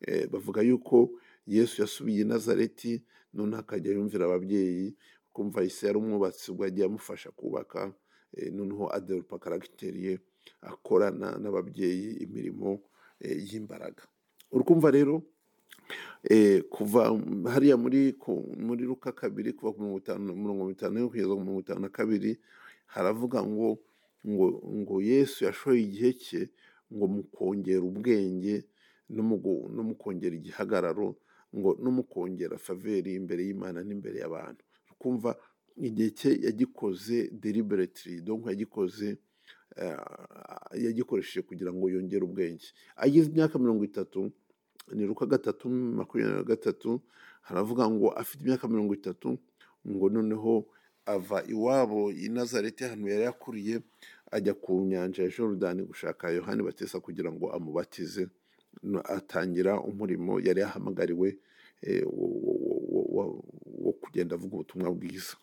eh, bavuga yuko yesu yasubiye i nazareti none akajya yumvira ababyeyi kumva isi yari umwubatsi ubwo yagiye amufasha kubaka eh, noneho aderupa karagiteri ye akorana n'ababyeyi imirimo eh, y'imbaraga urumva rero eh, kuva hariya muri ku- muri luka kabiri kuva ku mirongo itanu mirongo itanu n'imwe kugeza ku mirongo itanu na kabiri haravuga ngo ngo ngo yesu yashoye igihe cye ngo mu kongera ubwenge no mu gu- no mu kongera igihagararo ngo no mu kongera faveri imbere y'imana n'imbere y'abantu kumva igihe cye yagikoze deliberately donc yagikoze eh, yagikoresheje kugira ngo yongere ubwenge agize imyaka mirongo itatu ni ruka gatatu makumyabiri na gatatu haravuga ngo afite imyaka mirongo itatu ngo noneho ava iwabo i nazareti ahantu yari yakuriye ajya ku nyanja ya jorodani gushaka yohani batesa kugira ngo amubatize No- atangira umurimo yari yahamagariwe eh, wo wo- wo- wo- wo- wo kugenda avuga ubutumwa bwiza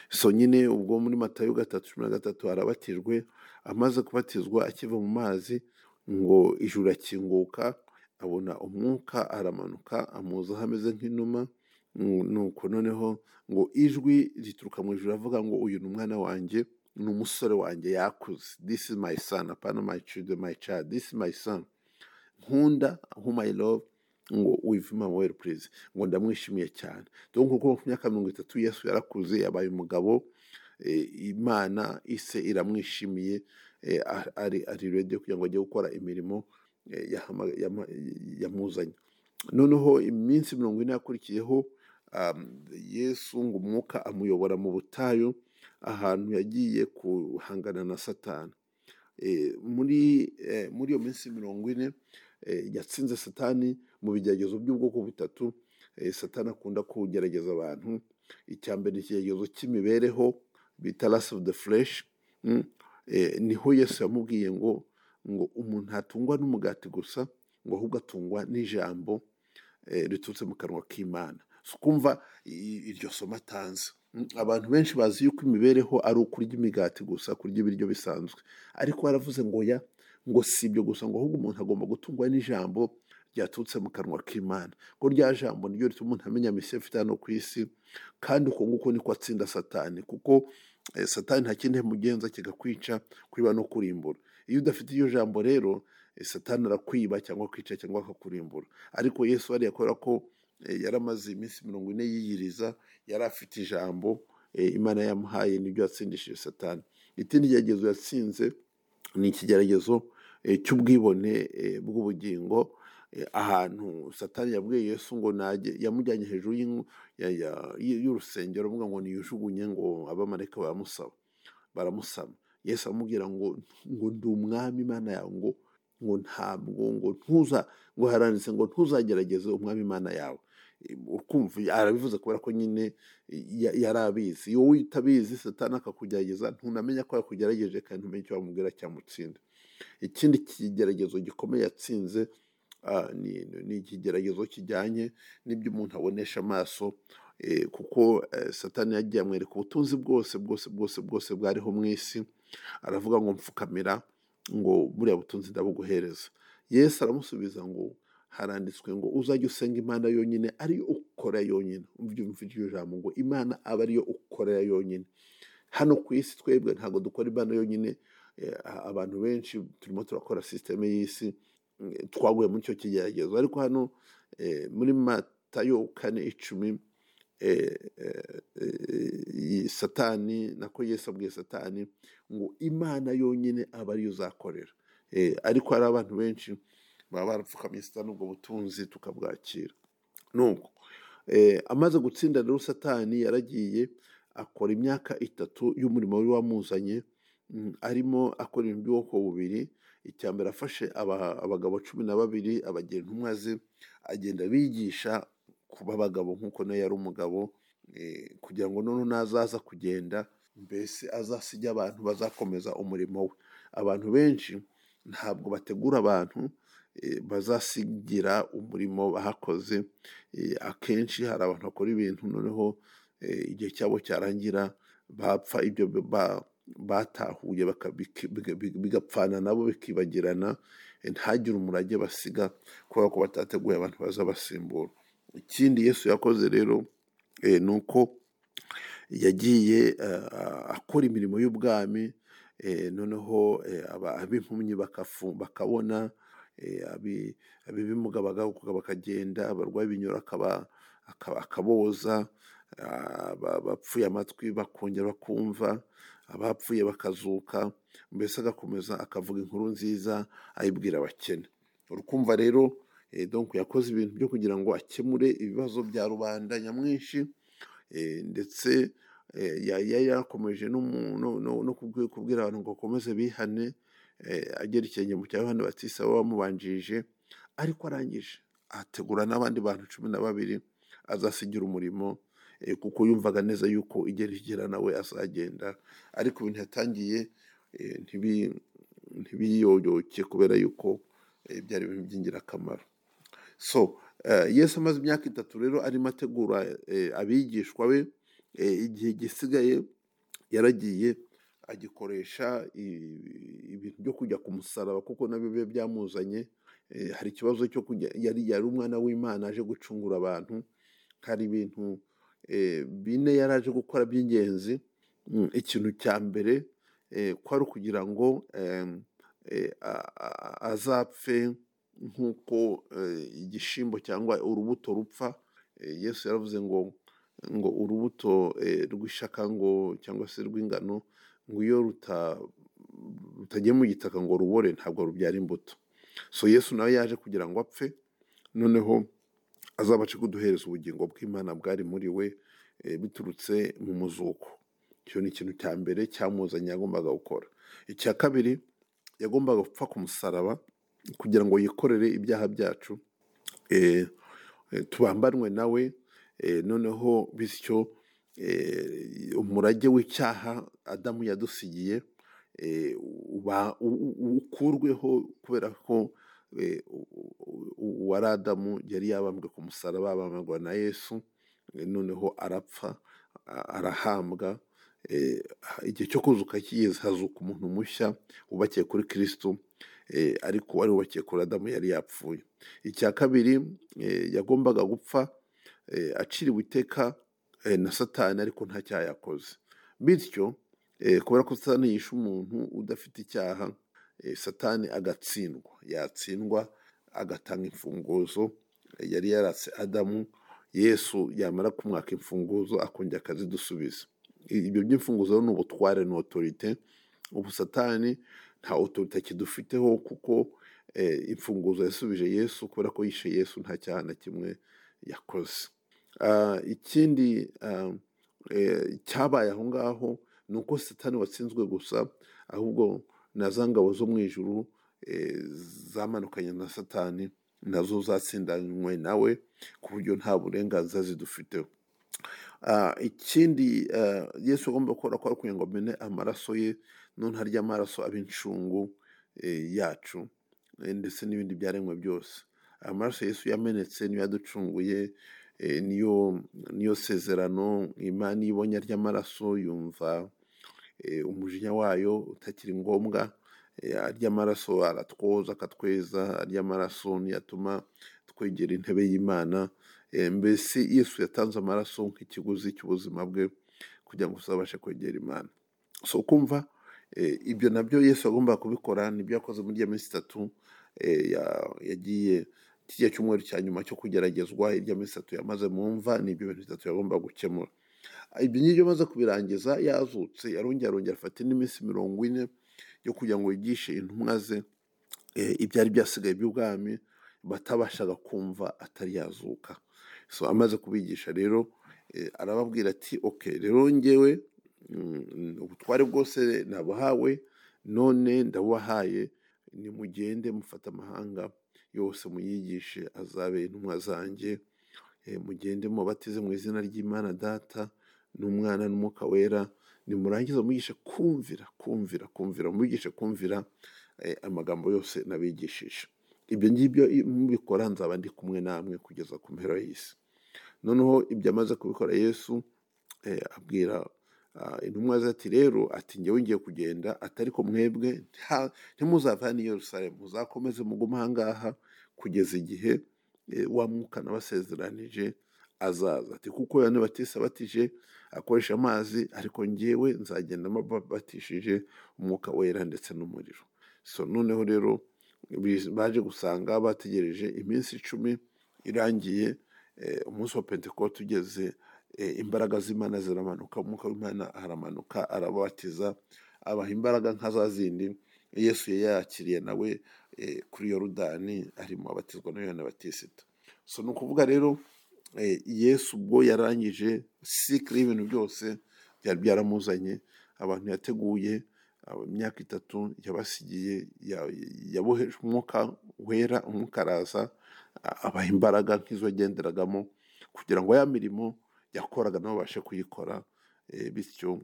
so nyine ubwo muri matayo gatatu cumi na gatatu arabatijwe amaze kubatizwa akiva mu mazi ngo ijuru akinguka abona umwuka aramanuka amuzaho ameze nk'inuma mm, nuko noneho ngo ijwi rituruka mu ijuru avuga ngo uyu ni umwana wanjye ni umusore wanjye yakuze this is my son apana my children my child this is my son nkunda whom I love ngo with my well please ngo ndamwishimiye cyane donc kuko ku myaka mirongo itatu yesu yarakuze yabaye umugabo eh, imana ise iramwishimiye eh, a- ari ari ready kugira ngo ajye gukora imirimo eh, yahama- yama- yamuzanye noneho iminsi mirongo ine yakurikiyeho um, yesu ngo umwuka amuyobora mu butayu ahantu yagiye guhangana na satani Eh, muri eh, muri iyo minsi mirongo ine eh, yatsinze satani mu bigeragezo by'ubwoko butatu Eh, satani akunda kugerageza abantu icya mbere ni ikigeragezo cy'imibereho bita rasi ofu de fureshi niho yesu yamubwiye ngo ngo umuntu ntatungwa n'umugati gusa ngo ahubwo atungwa n'ijambo eh, riturutse mu kanwa k'imana si ukumva i- iryo somo atanze Mm, abantu benshi bazi yuko imibereho ari ukurya imigati gusa kurya ibiryo bisanzwe ariko baravuze ngo ya ngo si ibyo gusa ngo ahubwo umuntu agomba gutungwa n'ijambo ryaturutse mu kanwa k'imana ko rya jambo niryo rituma umuntu amenya misiyo afite hano ku isi kandi uko nguko niko atsinda satani kuko eh, satani nta kindi mugenza kigakwica kwiba no kurimbura iyo udafite iryo jambo rero eh, satani arakwiba cyangwa kwica cyangwa akakurimbura ariko yesu hariya kubera ko eh, yari amaze iminsi mirongo ine yiyiriza yari afite ijambo eh, imana yamuhaye nibyo yatsindishije satani ikindi kigeregezo yatsinze ni ikigeragezo eh, cy'ubwibone eh, bw'ubugingo eh, ahantu satani yabwiye yesu ngo najye yamujyanye hejuru y'ingu- ya- ya- y'urusengero avuga ngo niyijugunye ngo abamarayika baramusaba baramusama yesu amubwira ngo ngo ndi umwami imana yawe ngo ngo ntabwo ngo ntuza ngo haranditse ngo ntuzagerageze umwami imana yawe Eh, ukumva arabivuze kubera ko nyine eh, ya- yari abizi iyo wowe utabizi satani akakugerageza ntunamenya ko yakugerageje kandi ntumenye icyo wamubwira cyamutsinda ikindi kigeragezo gikomeye yatsinze ah, ni ni ikigeragezo kijyanye n'ibyo umuntu abonesha amaso eh, kuko eh, satani yagiye amwereka ubutunzi bwose bwose bwose bwose bwariho mu isi aravuga ngo mpfukamira ngo buriya butunzi ndabuguhereza yesu aramusubiza ngo haranditswe ngo uzajya usenga imana yonyine ariyo ukora yonyine umva iryo jambo ngo imana aba ariyo ukorera yonyine hano ku isi twebwe ntabwo dukora imana yonyine eh, a- abantu benshi turimo turakora sisiteme y'isi eh, twaguye muri icyo kigeragezo ariko hano eh, muri matayo kane icumi eh, eh, eh, satani nako yesu abwiye satani ngo imana yonyine aba ariyo uzakorera Eh, ariko hari abantu benshi baba barapfukamye satani ubwo butunzi tukabwakira nuko amaze gutsinda rero satani yaragiye akora imyaka itatu y'umurimo wari wamuzanye mm, arimo akora ibintu by'ubwoko bubiri icya mbere afashe aba- abagabo cumi na babiri abagira intumwa ze agenda bigisha kuba abagabo nk'uko nawe yari umugabo eh, kugira ngo noneho nazaza kugenda mbese azasige abantu bazakomeza umurimo we abantu benshi ntabwo bategura abantu eh, bazasigira umurimo bahakoze Eh, akenshi hari abantu bakora ibintu noneho eh, igihe cyabo cyarangira bapfa ibyo ba- batahuye baka- biki- biga- biga- bigapfana nabo bikibagirana eh, ntagire umurage basiga kubera ko batateguye abantu bazabasimbura ikindi yesu yakoze rero eh, ni uko yagiye eh, akora imirimo y'ubwami eh, noneho eh, aba- ab'impumyi bakafu- bakabona eh, abi- ab'ibimuga bagahuka bakagenda abarwayi b'ibinyoro akaba- akaba- akaboza ah, aba- abapfuye amatwi bakongera bakumva abapfuye bakazuka mbese agakomeza akavuga inkuru nziza ayibwira abakene urukumva rero eh, donc yakoze ibintu byo kugira ngo akemure ibibazo bya rubanda nyamwinshi Eh, ndetse eh, ya- ya- yarakomeje no mu- no- no- no kubwi- kubwira abantu ngo bakomeze bihane eh, agera ikirenge cya yohani batisa we wamubanjirije ariko arangije ategura n'abandi bantu cumi na babiri azasigira umurimo eh, kuko yumvaga neza yuko igera igera nawe azagenda ariko ibintu yatangiye eh, ntibi- ntibiyoyoke kubera yuko eh, byari ibintu by'ingirakamaro so eh, yesu amaze imyaka itatu rero arimo ategura eh, abigishwa be eh, igihe gisigaye yaragiye agikoresha i- ibintu byo kujya ku musaraba kuko nabyo biba byamuzanye Eh, hari ikibazo cyo kujya yari yari umwana w'imana aje gucungura abantu hari ibintu eh, bine yari aje gukora by'ingenzi Mm, ikintu cya mbere eh, kwari ukugira ngo em, eh, a- a- azapfe nk'uko eh, igishyimbo cyangwa urubuto rupfa Eh, yesu yaravuze ngo ngo urubuto eh, rw'ishaka ngo cyangwa se rw'ingano ngo iyo ruta- rutagiye mu gitaka ngo rubore ntabwo rubyara imbuto so yesu nawe yaje kugira ngo apfe noneho azabashe kuduhereza ubugingo bw'imana bwari muri we eh, biturutse mu muzuko icyo ni ikintu cya mbere cyamuzanye yagombaga gukora icya kabiri yagombaga gupfa ku musaraba kugira ngo yikorere ibyaha byacu eh, eh, tubambanwe nawe eh, noneho bityo eh, umurage w'icyaha adamu yadusigiye eh, uba- u- u- ukurweho kubera ko eh, u- u- u- uwari adamu yari yabambwe ku musaraba abambwa na yesu eh, noneho arapfa a- arahambwa eh, igihe cyo kuzuka kigeze hazuka umuntu mushya wubakiye kuri kristo eh, ariko wari wubakiye kuri adamu yari yapfuye icya kabiri eh, yagombaga gupfa eh, aciriwe iteka eh, na satani ariko nta cyaha yakoze bityo eh, kubera ko satani yishe umuntu udafite icyaha eh, satani agatsindwa yatsindwa agatanga imfunguzo eh, yari yaratse adamu yesu yamara kumwaka imfunguzo akongera akazidusubiza ibyo by'imfunguzo ni ubutware ni otorite ubu satani nta otorite akidufiteho kuko eh, imfunguzo yasubije yesu kubera ko yishe yesu nta cyaha na kimwe yakoze Ah, ikindi ah, eh, cyabaye aho ngaho ni uko satani watsinzwe gusa ahubwo na za ngabo zo mu ijuru eh, zamanukanye na satani nazo zatsindanywe nawe ku buryo nta burenganzira zidufiteho Ah, ikindi ah, yesu agomba gukora kwari ukugira ngo amene amaraso ye none harya amaraso aba incungu eh, yacu eh, ndetse n'ibindi byaremwe byose aya maraso yesu yamenetse niyo yaducunguye eh, niyo niyo sezerano imana iyo ibonye arya amaraso yumva eh, umujinya wayo utakiri ngombwa eh, arya amaraso aratwoza akatweza arya amaraso ntiyatuma twegera intebe y'imana Eh, mbese yesu yatanze amaraso nk'ikiguzi cy'ubuzima bwe kugira ngo tuzabashe kwegera imana so kumva eh, ibyo nabyo yesu agomba kubikora nibyo yakoze muri iya minsi itatu eh, ya- yagiye kijya cyumweru cya nyuma cyo kugeragezwa irya minsi itatu yamaze mu mva ni ibyo bintu bitatu yagomba gukemura ibyo ngibyo amaze kubirangiza yazutse yarongera arongera afata indi minsi mirongo ine yo kugira ngo yigishe intumwa ze eh, ibyari byasigaye by'ubwami batabashaga kumva atari yazuka so amaze kubigisha rero eh, arababwira ati okay rero ngewe mm, ubutware bwose nabuhawe none ndabubahaye nimugende mufate amahanga yose muyigishe azabe intumwa zanjye eh, mugende mubatize mu izina ry'imana data n'umwana n'umwuka wera nimurangiza mugishe kumvira kumvira kumvira mugishe kumvira eh, amagambo yose nabigishije ibyo ngibyo iyo mubikora nzaba ndi kumwe namwe kugeza ku mpera y'isi noneho ibyo amaze kubikora yesu eh, abwira ah, intumwa ze ati rero ati njyewe ngiye kugenda atari ko mwebwe nta- ntimuzavane i yerusalemu muzakomeze mugume ahangaha kugeza igihe eh, wa mwuka nabasezeranije azaza ati kuko yohani batisa abatije akoresha amazi ariko njyewe nzagenda mbabatishije umwuka wera ndetse n'umuriro so noneho rero bi- baje gusanga bategereje iminsi icumi irangiye eh, umunsi wa pentekote ugeze eh, imbaraga z'imana ziramanuka umwuka w'imana aramanuka arabatiza abaha imbaraga nka za zindi yesu yari yakiriye nawe eh, kuri yorudani arimo abatizwa na yohana batisita so ni ukuvuga rero eh, yesu ubwo yarangije sikiri y'ibintu byose byari byaramuzanye abantu yateguye aba- imyaka itatu yabasigiye ya- yaboheje umwuka wera umwuka araza a- abaha imbaraga nk'izo yagenderagamo kugira ngo ya mirimo yakoraga nabo babashe kuyikora eh, bityo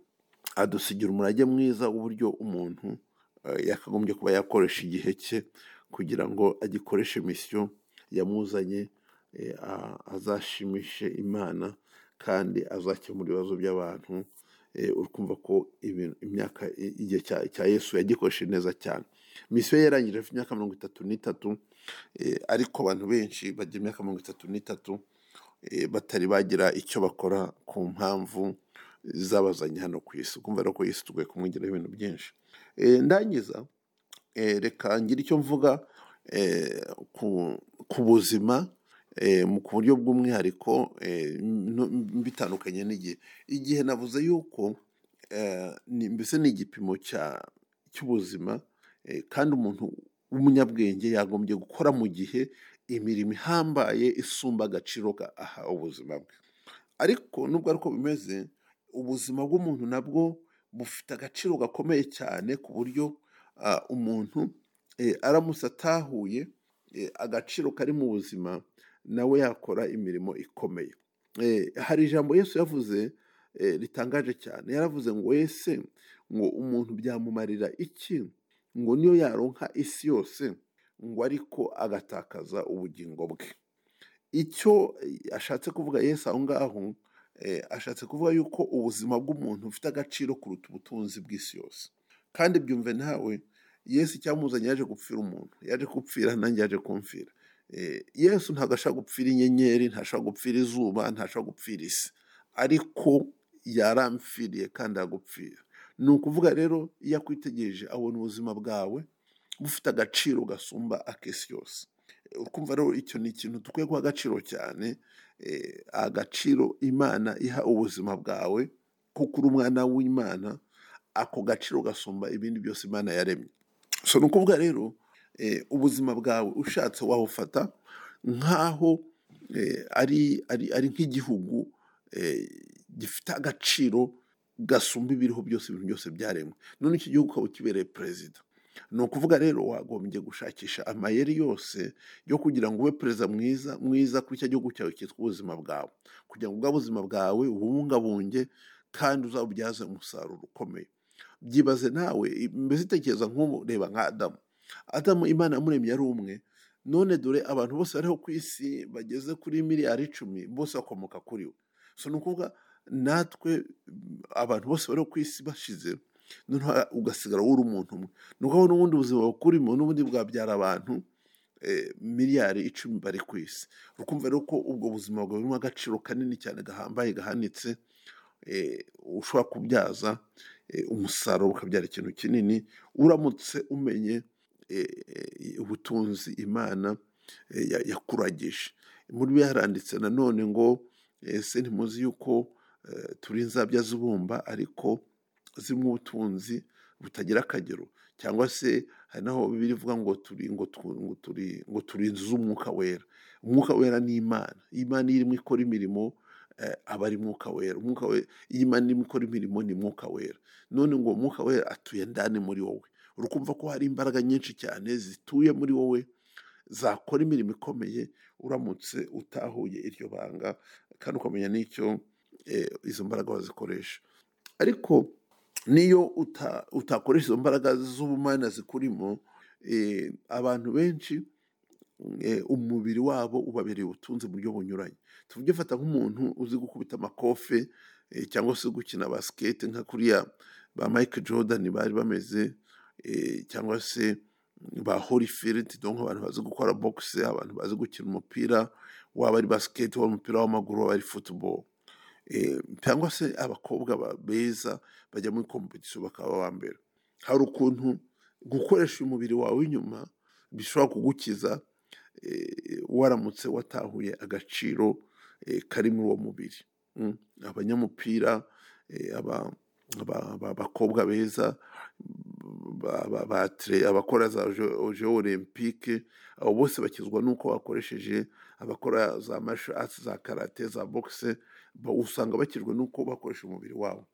adusigira umurage mwiza w'uburyo umuntu eh, yakagombye kuba yakoresha igihe cye kugira ngo agikoreshe misiyo yamuzanye eh, a- azashimishe imana kandi azakemura ibibazo by'abantu eh, uri kumva ko ibintu- imyaka i- igihe cya cya yesu yagikoresheje neza cyane misiyo ye yarangije afite imyaka mirongo itatu n'itatu eh, ariko abantu benshi bagira imyaka mirongo itatu n'itatu eh, batari bagira icyo bakora ku mpamvu zabazanye hano ku isi kumva rero ko isi tugoye kumwigiraho ibintu byinshi Eh, ndangiza eh, reka ngire icyo mvuga eh, ku, ku buzima eh, mu ku buryo bw'umwihariko eh, no- bitandukanye n'igihe igihe navuze yuko eh, ni- mbese ni igipimo cya- cy'ubuzima eh, kandi umuntu w'umunyabwenge yagombye gukora mu gihe imirimo ihambaye isumba agaciro ka aha ubuzima bwe ariko nubwo ariko bimeze ubuzima bw'umuntu nabwo bufite agaciro gakomeye cyane ku buryo ah, umuntu eh, aramutse atahuye eh, agaciro kari mu buzima nawe yakora imirimo ikomeye Eh, hari ijambo yesu yavuze eh, ritangaje cyane yaravuze ngo ese ngo umuntu byamumarira iki ngo niyo yaronka isi yose ngo ariko agatakaza ubugingo bwe icyo eh, ashatse kuvuga yesu aho ngaho eh, ashatse kuvuga yuko ubuzima bw'umuntu bufite agaciro kuruta ubutunzi bw'isi yose kandi byumve nawe yesu icyamuzanye yaje gupfira umuntu yaje gupfira nanjye yaje kumfira Eh, yesu ntabwo ashaka gupfira inyenyeri ntashaka gupfira izuba ntashaka gupfira isi ariko yaramfiriye kandi aragupfira ni ukuvuga rero iyo akwitegereje abona ubuzima bwawe bufite agaciro gasumba ak'isi yose ukumva rero icyo ni ikintu dukwiye guha agaciro cyane eh, agaciro imana iha ubuzima bwawe kuko uri umwana w'imana ako gaciro gasumba ibindi byose imana yaremye so ni ukuvuga rero eh, ubuzima bwawe ushatse wawufata nk'aho eh, ari, ari, ari nk'igihugu eh, gifite agaciro gasumba ibiriho byose ibintu byose byaremwe none icyo gihugu ukaba ukibereye perezida ni ukuvuga rero wagombye gushakisha amayeri yose yo kugira ngo ube perezida mwiza mwiza kuri icyo gihugu cyawe cyitwa ubuzima bwawe kugira ngo ubwo buzima bwawe ububungabunge kandi uzabubyaze umusaruro ukomeye byibaze nawe mbese tekereza nk'ubu reba nka adamu adamu imana yamuremye ari umwe none dore abantu bose bariho ku isi bageze kuri miliyari icumi bose bakomoka kuri we so ni ukuvuga natwe mm, abantu bose bariho ku isi bashize noneho ugasigara wowe uri umuntu umwe ni ukuvuga n'ubundi buzima bukurimo n'ubundi bwabyara abantu eh, miliyari icumi bari ku isi ukumva rero ko ubwo buzima bwawe burimo agaciro kanini cyane gahambaye gahanitse eh, ushobora kubyaza eh, umusaruro ukabyara ikintu kinini uramutse umenye eh, eh, ubutunzi imana eh, ya- yakuragije muri byo yaranditse nanone ngo ese ntimuzi yuko eh, turi inzabya z'ibumba ariko zimwe ubutunzi butagira akagero cyangwa se hari n'aho bibiri ivuga ngo turi ngo tu- ngo turi ngo turi inzu z'umwuka wera umwuka wera ni imana imana iyo irimo ikora imirimo eh, aba ari mwuka wera umwuka wera iyo imana irimo ikora imirimo ni mwuka wera none ngo umwuka wera atuye ndani muri wowe urukumva ko hari imbaraga nyinshi cyane zituye muri wowe zakora imirimo ikomeye uramutse utahuye iryo banga kandi ukamenya n'icyo eh, izo mbaraga wazikoresha ariko niyo uta- utakoresha izo mbaraga z'ubumana zikurimo eh, abantu benshi eh, umubiri wabo ubabereye ubutunzi mu buryo bunyuranye tuvuge fata nk'umuntu uzi gukubita amakofe eh, cyangwa se gukina basikete nka kuriya ba mike jordan bari bameze eh, cyangwa se ba horifiriti donc abantu bazi gukora bogisi abantu bazi gukina umupira waba ari basikete waba umupira w'amaguru waba ari futuboro Eh, cyangwa se abakobwa ba- beza bajya muri kompetisiyo bakaba aba mbere hari ukuntu gukoresha umubiri wawe inyuma bishobora kugukiza eh, waramutse watahuye agaciro eh, kari muri uwo mubiri Mm. abanyamupira eh, aba- aba- aba- abakobwa beza ba- ba- ba atele- abakora za jeo olympique abo bose bakizwa n'uko bakoresheje abakora za masho atsi za karate za bogisi ba- usanga bakizwa n'uko bakoresha umubiri wabo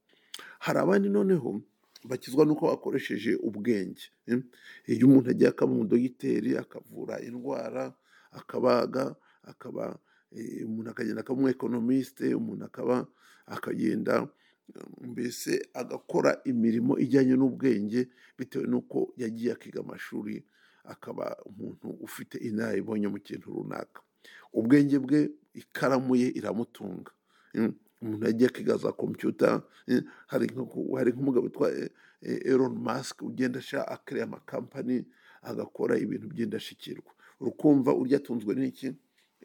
hari abandi noneho bakizwa n'uko bakoresheje ubwenge eh? iyo umuntu agiye akaba umudogiteri akavura indwara akabaga akaba eh, umuntu akagenda akaba umwekonomisite umuntu akaba akagenda eh, mbese agakora imirimo ijyanye n'ubwenge bitewe n'uko yagiye akiga amashuri akaba umuntu ufite inararibonye mu kintu runaka ubwenge bwe ikaramu ye iramutunga Mm. umuntu yagiye akiga za kompiyuta eh, hari nko- hari nk'umugabo witwa eh, eh, Elon Musk ugenda asha akariya amakampani agakora ibintu by'indashyikirwa urukumva urya atunzwe n'iki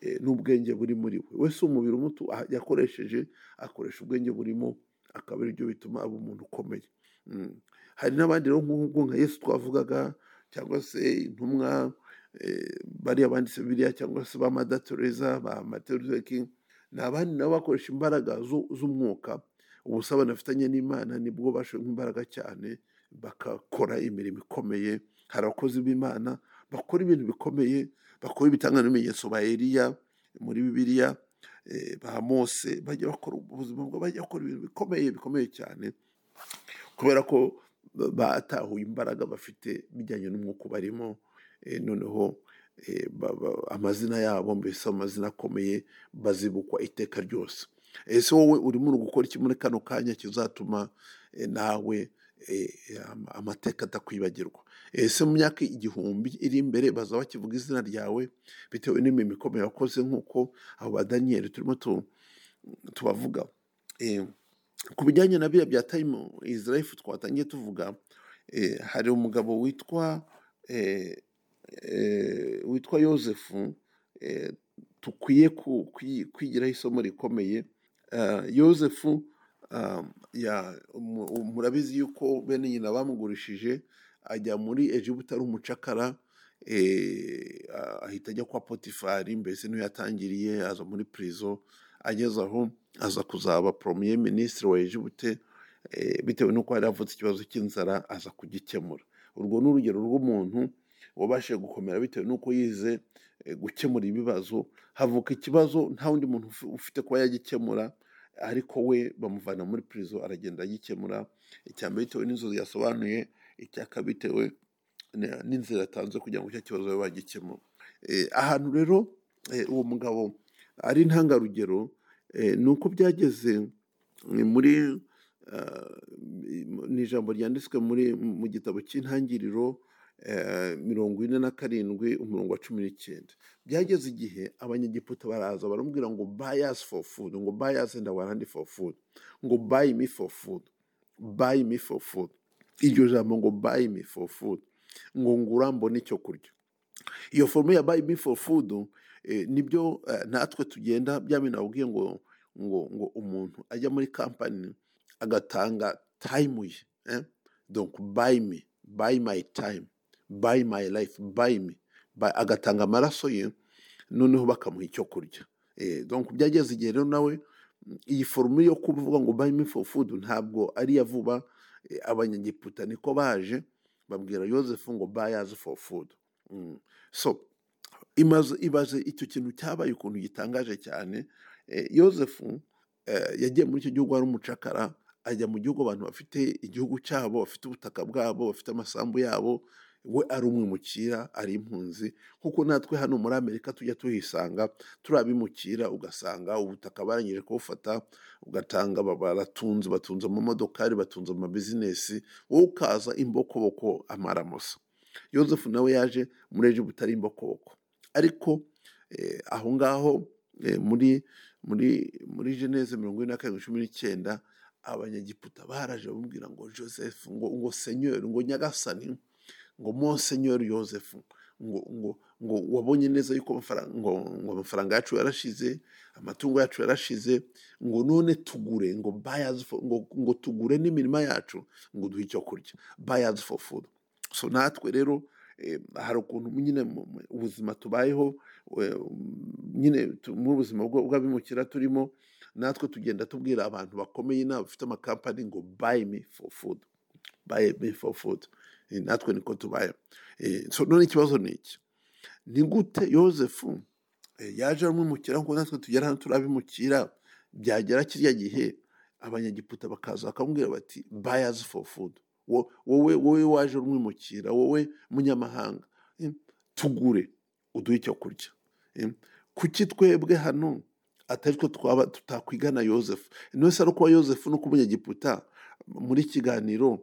Eh, n'ubwenge buri muri we wese umubiri umutu ah, yakoresheje akoresha ubwenge burimo akaba ari byo bituma aba umuntu ukomeye Mm. hari n'abandi rero nk'ubwo nka yesu twavugaga cyangwa se intumwa eh, bariya banditse biriya cyangwa se ba madatereza ba materuzekingi ni abandi nabo bakoresha imbaraga zu- z'umwuka ubusabane bafitanye n'imana nibwo bashoyemo imbaraga cyane bagakora imirimo ikomeye hari abakozi b'imana bakora ibintu bikomeye bakora ibitanga n'ibimenyetso ba eliya muri bibiliya eh, ba mose bajya bakora ubuzima bwabo bajya bakora ibintu bikomeye bikomeye cyane kubera ko ba- batahuye imbaraga bafite bijyanye n'umwuka barimo noneho eh, ba- ba- amazina yabo mbese amazina akomeye bazibukwa iteka ryose ese wowe urimo gukora iki muri kano kanya kizatuma eh, nawe eh, ama- amateka atakwibagirwa ese mu myaka igihumbi iri imbere baza bakivuga izina ryawe bitewe n'imirimo ikomeye wakoze nk'uko abo ba daniyeli turimo tu- tubavuga Eh, ku bijyanye na biriya bya tayimu izi rayifu twatangiye tuvuga eh, hari umugabo witwa eh, eh, witwa yosefu eh, tukwiye ku- kwi- kwigiraho isomo rikomeye Eh, yosefu ah, ya- mu- murabizi yuko bene nyina bamugurishije ajya muri egibuta ari umucakara eh, ah, ahita ajya kwa potifari mbese niho yatangiriye aza muri pirizo ageze aho aza kuzaba poromiye minisitiri wa Ejibute eh, bitewe n'uko yari avutse ikibazo cy'inzara aza kugikemura urwo ni urugero rw'umuntu wabashije gukomera bitewe n'uko yize eh, gukemura ibibazo havuka ikibazo nta wundi muntu ufi- ufite kuba yagikemura ariko we bamuvana muri prison aragenda agikemura icya mbere bitewe n'inzozi yasobanuye icya kabiri bitewe na- n'inzira yatanze kugira ngo icyo kibazo babe bagikemura Eh, ahantu rero eh, uwo mugabo ari intangarugero eh, ni uko byageze eh, muri ah, ni ijambo ryanditswe muri mu gitabo cy'intangiriro eh, mirongo ine na karindwi umurongo wa cumi n'icyenda byageze igihe abanyegiputa baraza baramubwira ngo bayasi foru fudu ngo bayasi enda warandi foru fudu ngo bayi mi foru fudu bayi mi foru fudu iryo jambo ngo bayi mi foru fudu ngo ngura mbone icyo kurya iyo forume ya bayi mi foru fudu nibyo eh, natwe tugenda bya bintu babwiye ngo ngo ngo umuntu ajya muri kampani agatanga tayimu ye eh? donc buy me buy my time buy my life buy me Buy- agatanga amaraso ye noneho bakamuha icyo kurya eh, donc byageze igihe rero nawe mm, iyi forume yo kuvuga ngo buy me for food ntabwo ari iya vuba eh, abanyegiputa niko baje babwira yosefu ngo bayazi for food Mm. so imaze ibaze icyo kintu cyabaye ukuntu gitangaje cyane Eh, yosefu eh, yagiye muri icyo gihugu ari umucakara ajya mu gihugu abantu bafite igihugu cyabo bafite ubutaka bwabo bafite amasambu yabo we ari umwimukira ari impunzi kuko natwe hano muri amerika tujya tuhisanga turi abimukira ugasanga ubutaka barangije kubufata ugatanga ba- baratunze batunze amamodokari batunze amabizinesi wowe ukaza imbokoboko amaramusa yosefu nawe yaje muri egiputa ari imbokoboko ariko eh, aho ngaho eh, muri muri muri geneze mirongo ine na karindwi cumi n'icyenda abanyagiputa baraje bamubwira ngo joseph ngo ngo senyori ngo nyagasani ngo monsenyori joseph ngo ngo ngo wabonye neza yuko amafaranga ngo, ngo amafaranga yacu yarashize amatungo yacu yarashize ngo none tugure ngo buy us for, ngo, ngo tugure n'imirima yacu ngo duhe icyo kurya buy us for food so natwe rero eh, hari ukuntu nyine mu- mu- ubuzima tubayeho eh, nyine tu- muri ubuzima bwo- bw'abimukira turimo natwe tugenda tubwira abantu bakomeye n'abafite bafite amakampani ngo buy me for food buy me for food Eh, natwe niko tubaye Eh, so none ikibazo ni iki ni gute yosefu Eh, yaje aramwimukira ngo natwe tugera hano turabimukira byagera kiriya gihe abanyagiputa bakaza bakamubwira bati bayazi for food Wo- wowe wowe waje urumwimukira wowe munyamahanga eh, tugure uduhe icyo kurya eh, kuki twebwe hano atari two twaba tutakwigana yosefu ntose ari ukuba yosefu no kuba umunyagiputa muri kiganiro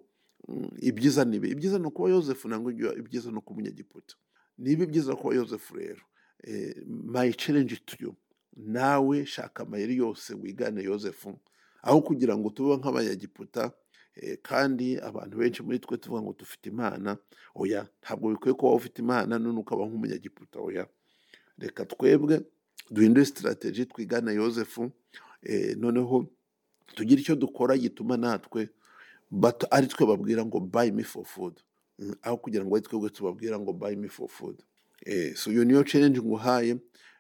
mm, ibyiza ni ibi ibyiza ni ukuba yosefu ntabwo ibyiza ni ukuba umunyagiputa niba ibyiza kuba yosefu rero eh, my challenge to you nawe shaka amayeri yose wigane yosefu aho kugira ngo tube nk'abanyagiputa eh, kandi abantu benshi muri twe tuvuga ngo dufite imana oya ntabwo bikwiye kuba ufite imana none ukaba nk'umunyagiputa oya reka twebwe duhindure sitarateji twigane yosefu eh, noneho tugire icyo dukora gituma natwe but ari twe babwira ngo buy me for food Mm, aho kugira ngo ari twebwe tubabwira ngo buy me for food eh, so iyo niyo challenge nguhaye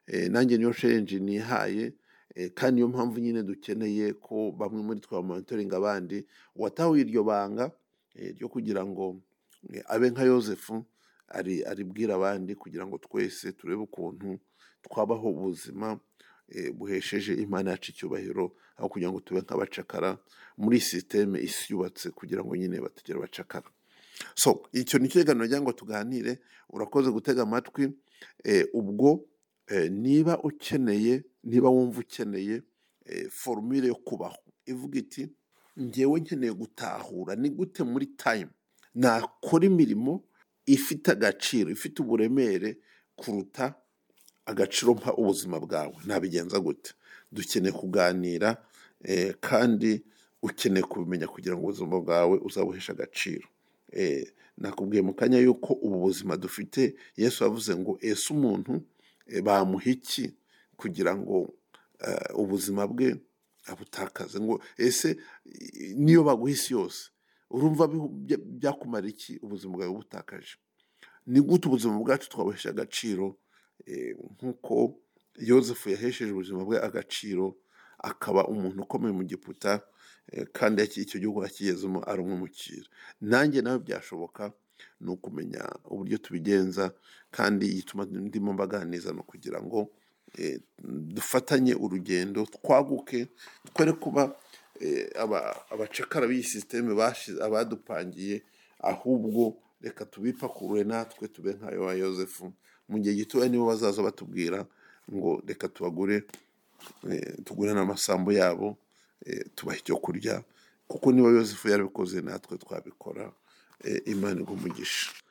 eh, nanjye niyo challenge nihaye eh, kandi niyo mpamvu nyine dukeneye ko bamwe muri twe bamonitoringa abandi uwatahuye iryo banga eh, ryo kugira ngo eh, abe nka yosefu ari aribwira abandi kugira ngo twese turebe ukuntu twabaho ubuzima eh, buhesheje imana yacu icyubahiro aho kugira ngo tube nk'abacakara muri sisiteme isi yubatse kugira ngo nyine batagera abacakara so icyo ni ikiganiro cyangwa ngo tuganire urakoze gutega amatwi eh, ubwo eh, niba ukeneye niba wumva ukeneye eh, forumire yo kubaho ivuga iti ngewe nkeneye gutahura ni gute muri tayimu nakora imirimo ifite agaciro ifite uburemere kuruta agaciro mpa ubuzima bwawe nabigenza gute dukeneye kuganira eh, kandi ukeneye kubimenya kugira ngo ubuzima bwawe uzabuheshe agaciro Eh, nakubwiye mu kanya yuko ubu buzima dufite yesu yavuze ngo ese umuntu eh, bamuha iki kugira ngo eh, ubuzima bwe abutakaze ngo ese i- niyo baguha isi yose urumva bihu- bya- byakumara iki ubuzima bwawe butakaje ni gute ubuzima bwacu twabuhesha agaciro eh, nk'uko yosefu yahesheje ubuzima bwe agaciro akaba umuntu ukomeye mu giputa eh, kandi yaki- icyo gihugu yakigezemo ari umwimukira nanjye nawe byashoboka ni ukumenya uburyo tubigenza kandi igituma ndimo mbaganiriza ni ukugira ngo eh, dufatanye urugendo twaguke twere kuba eh, aba- abacakara b'iyi sisiteme bashize abadupangiye ahubwo reka tubipakurure natwe tube nk'ayo wa yosefu mu gihe gitoya nibo bazaza batubwira ngo reka tubagure eh, tugure n'amasambu yabo eh, tubahe icyo kurya kuko niba yosefu yarabikoze natwe twabikora eh, imana igumugisha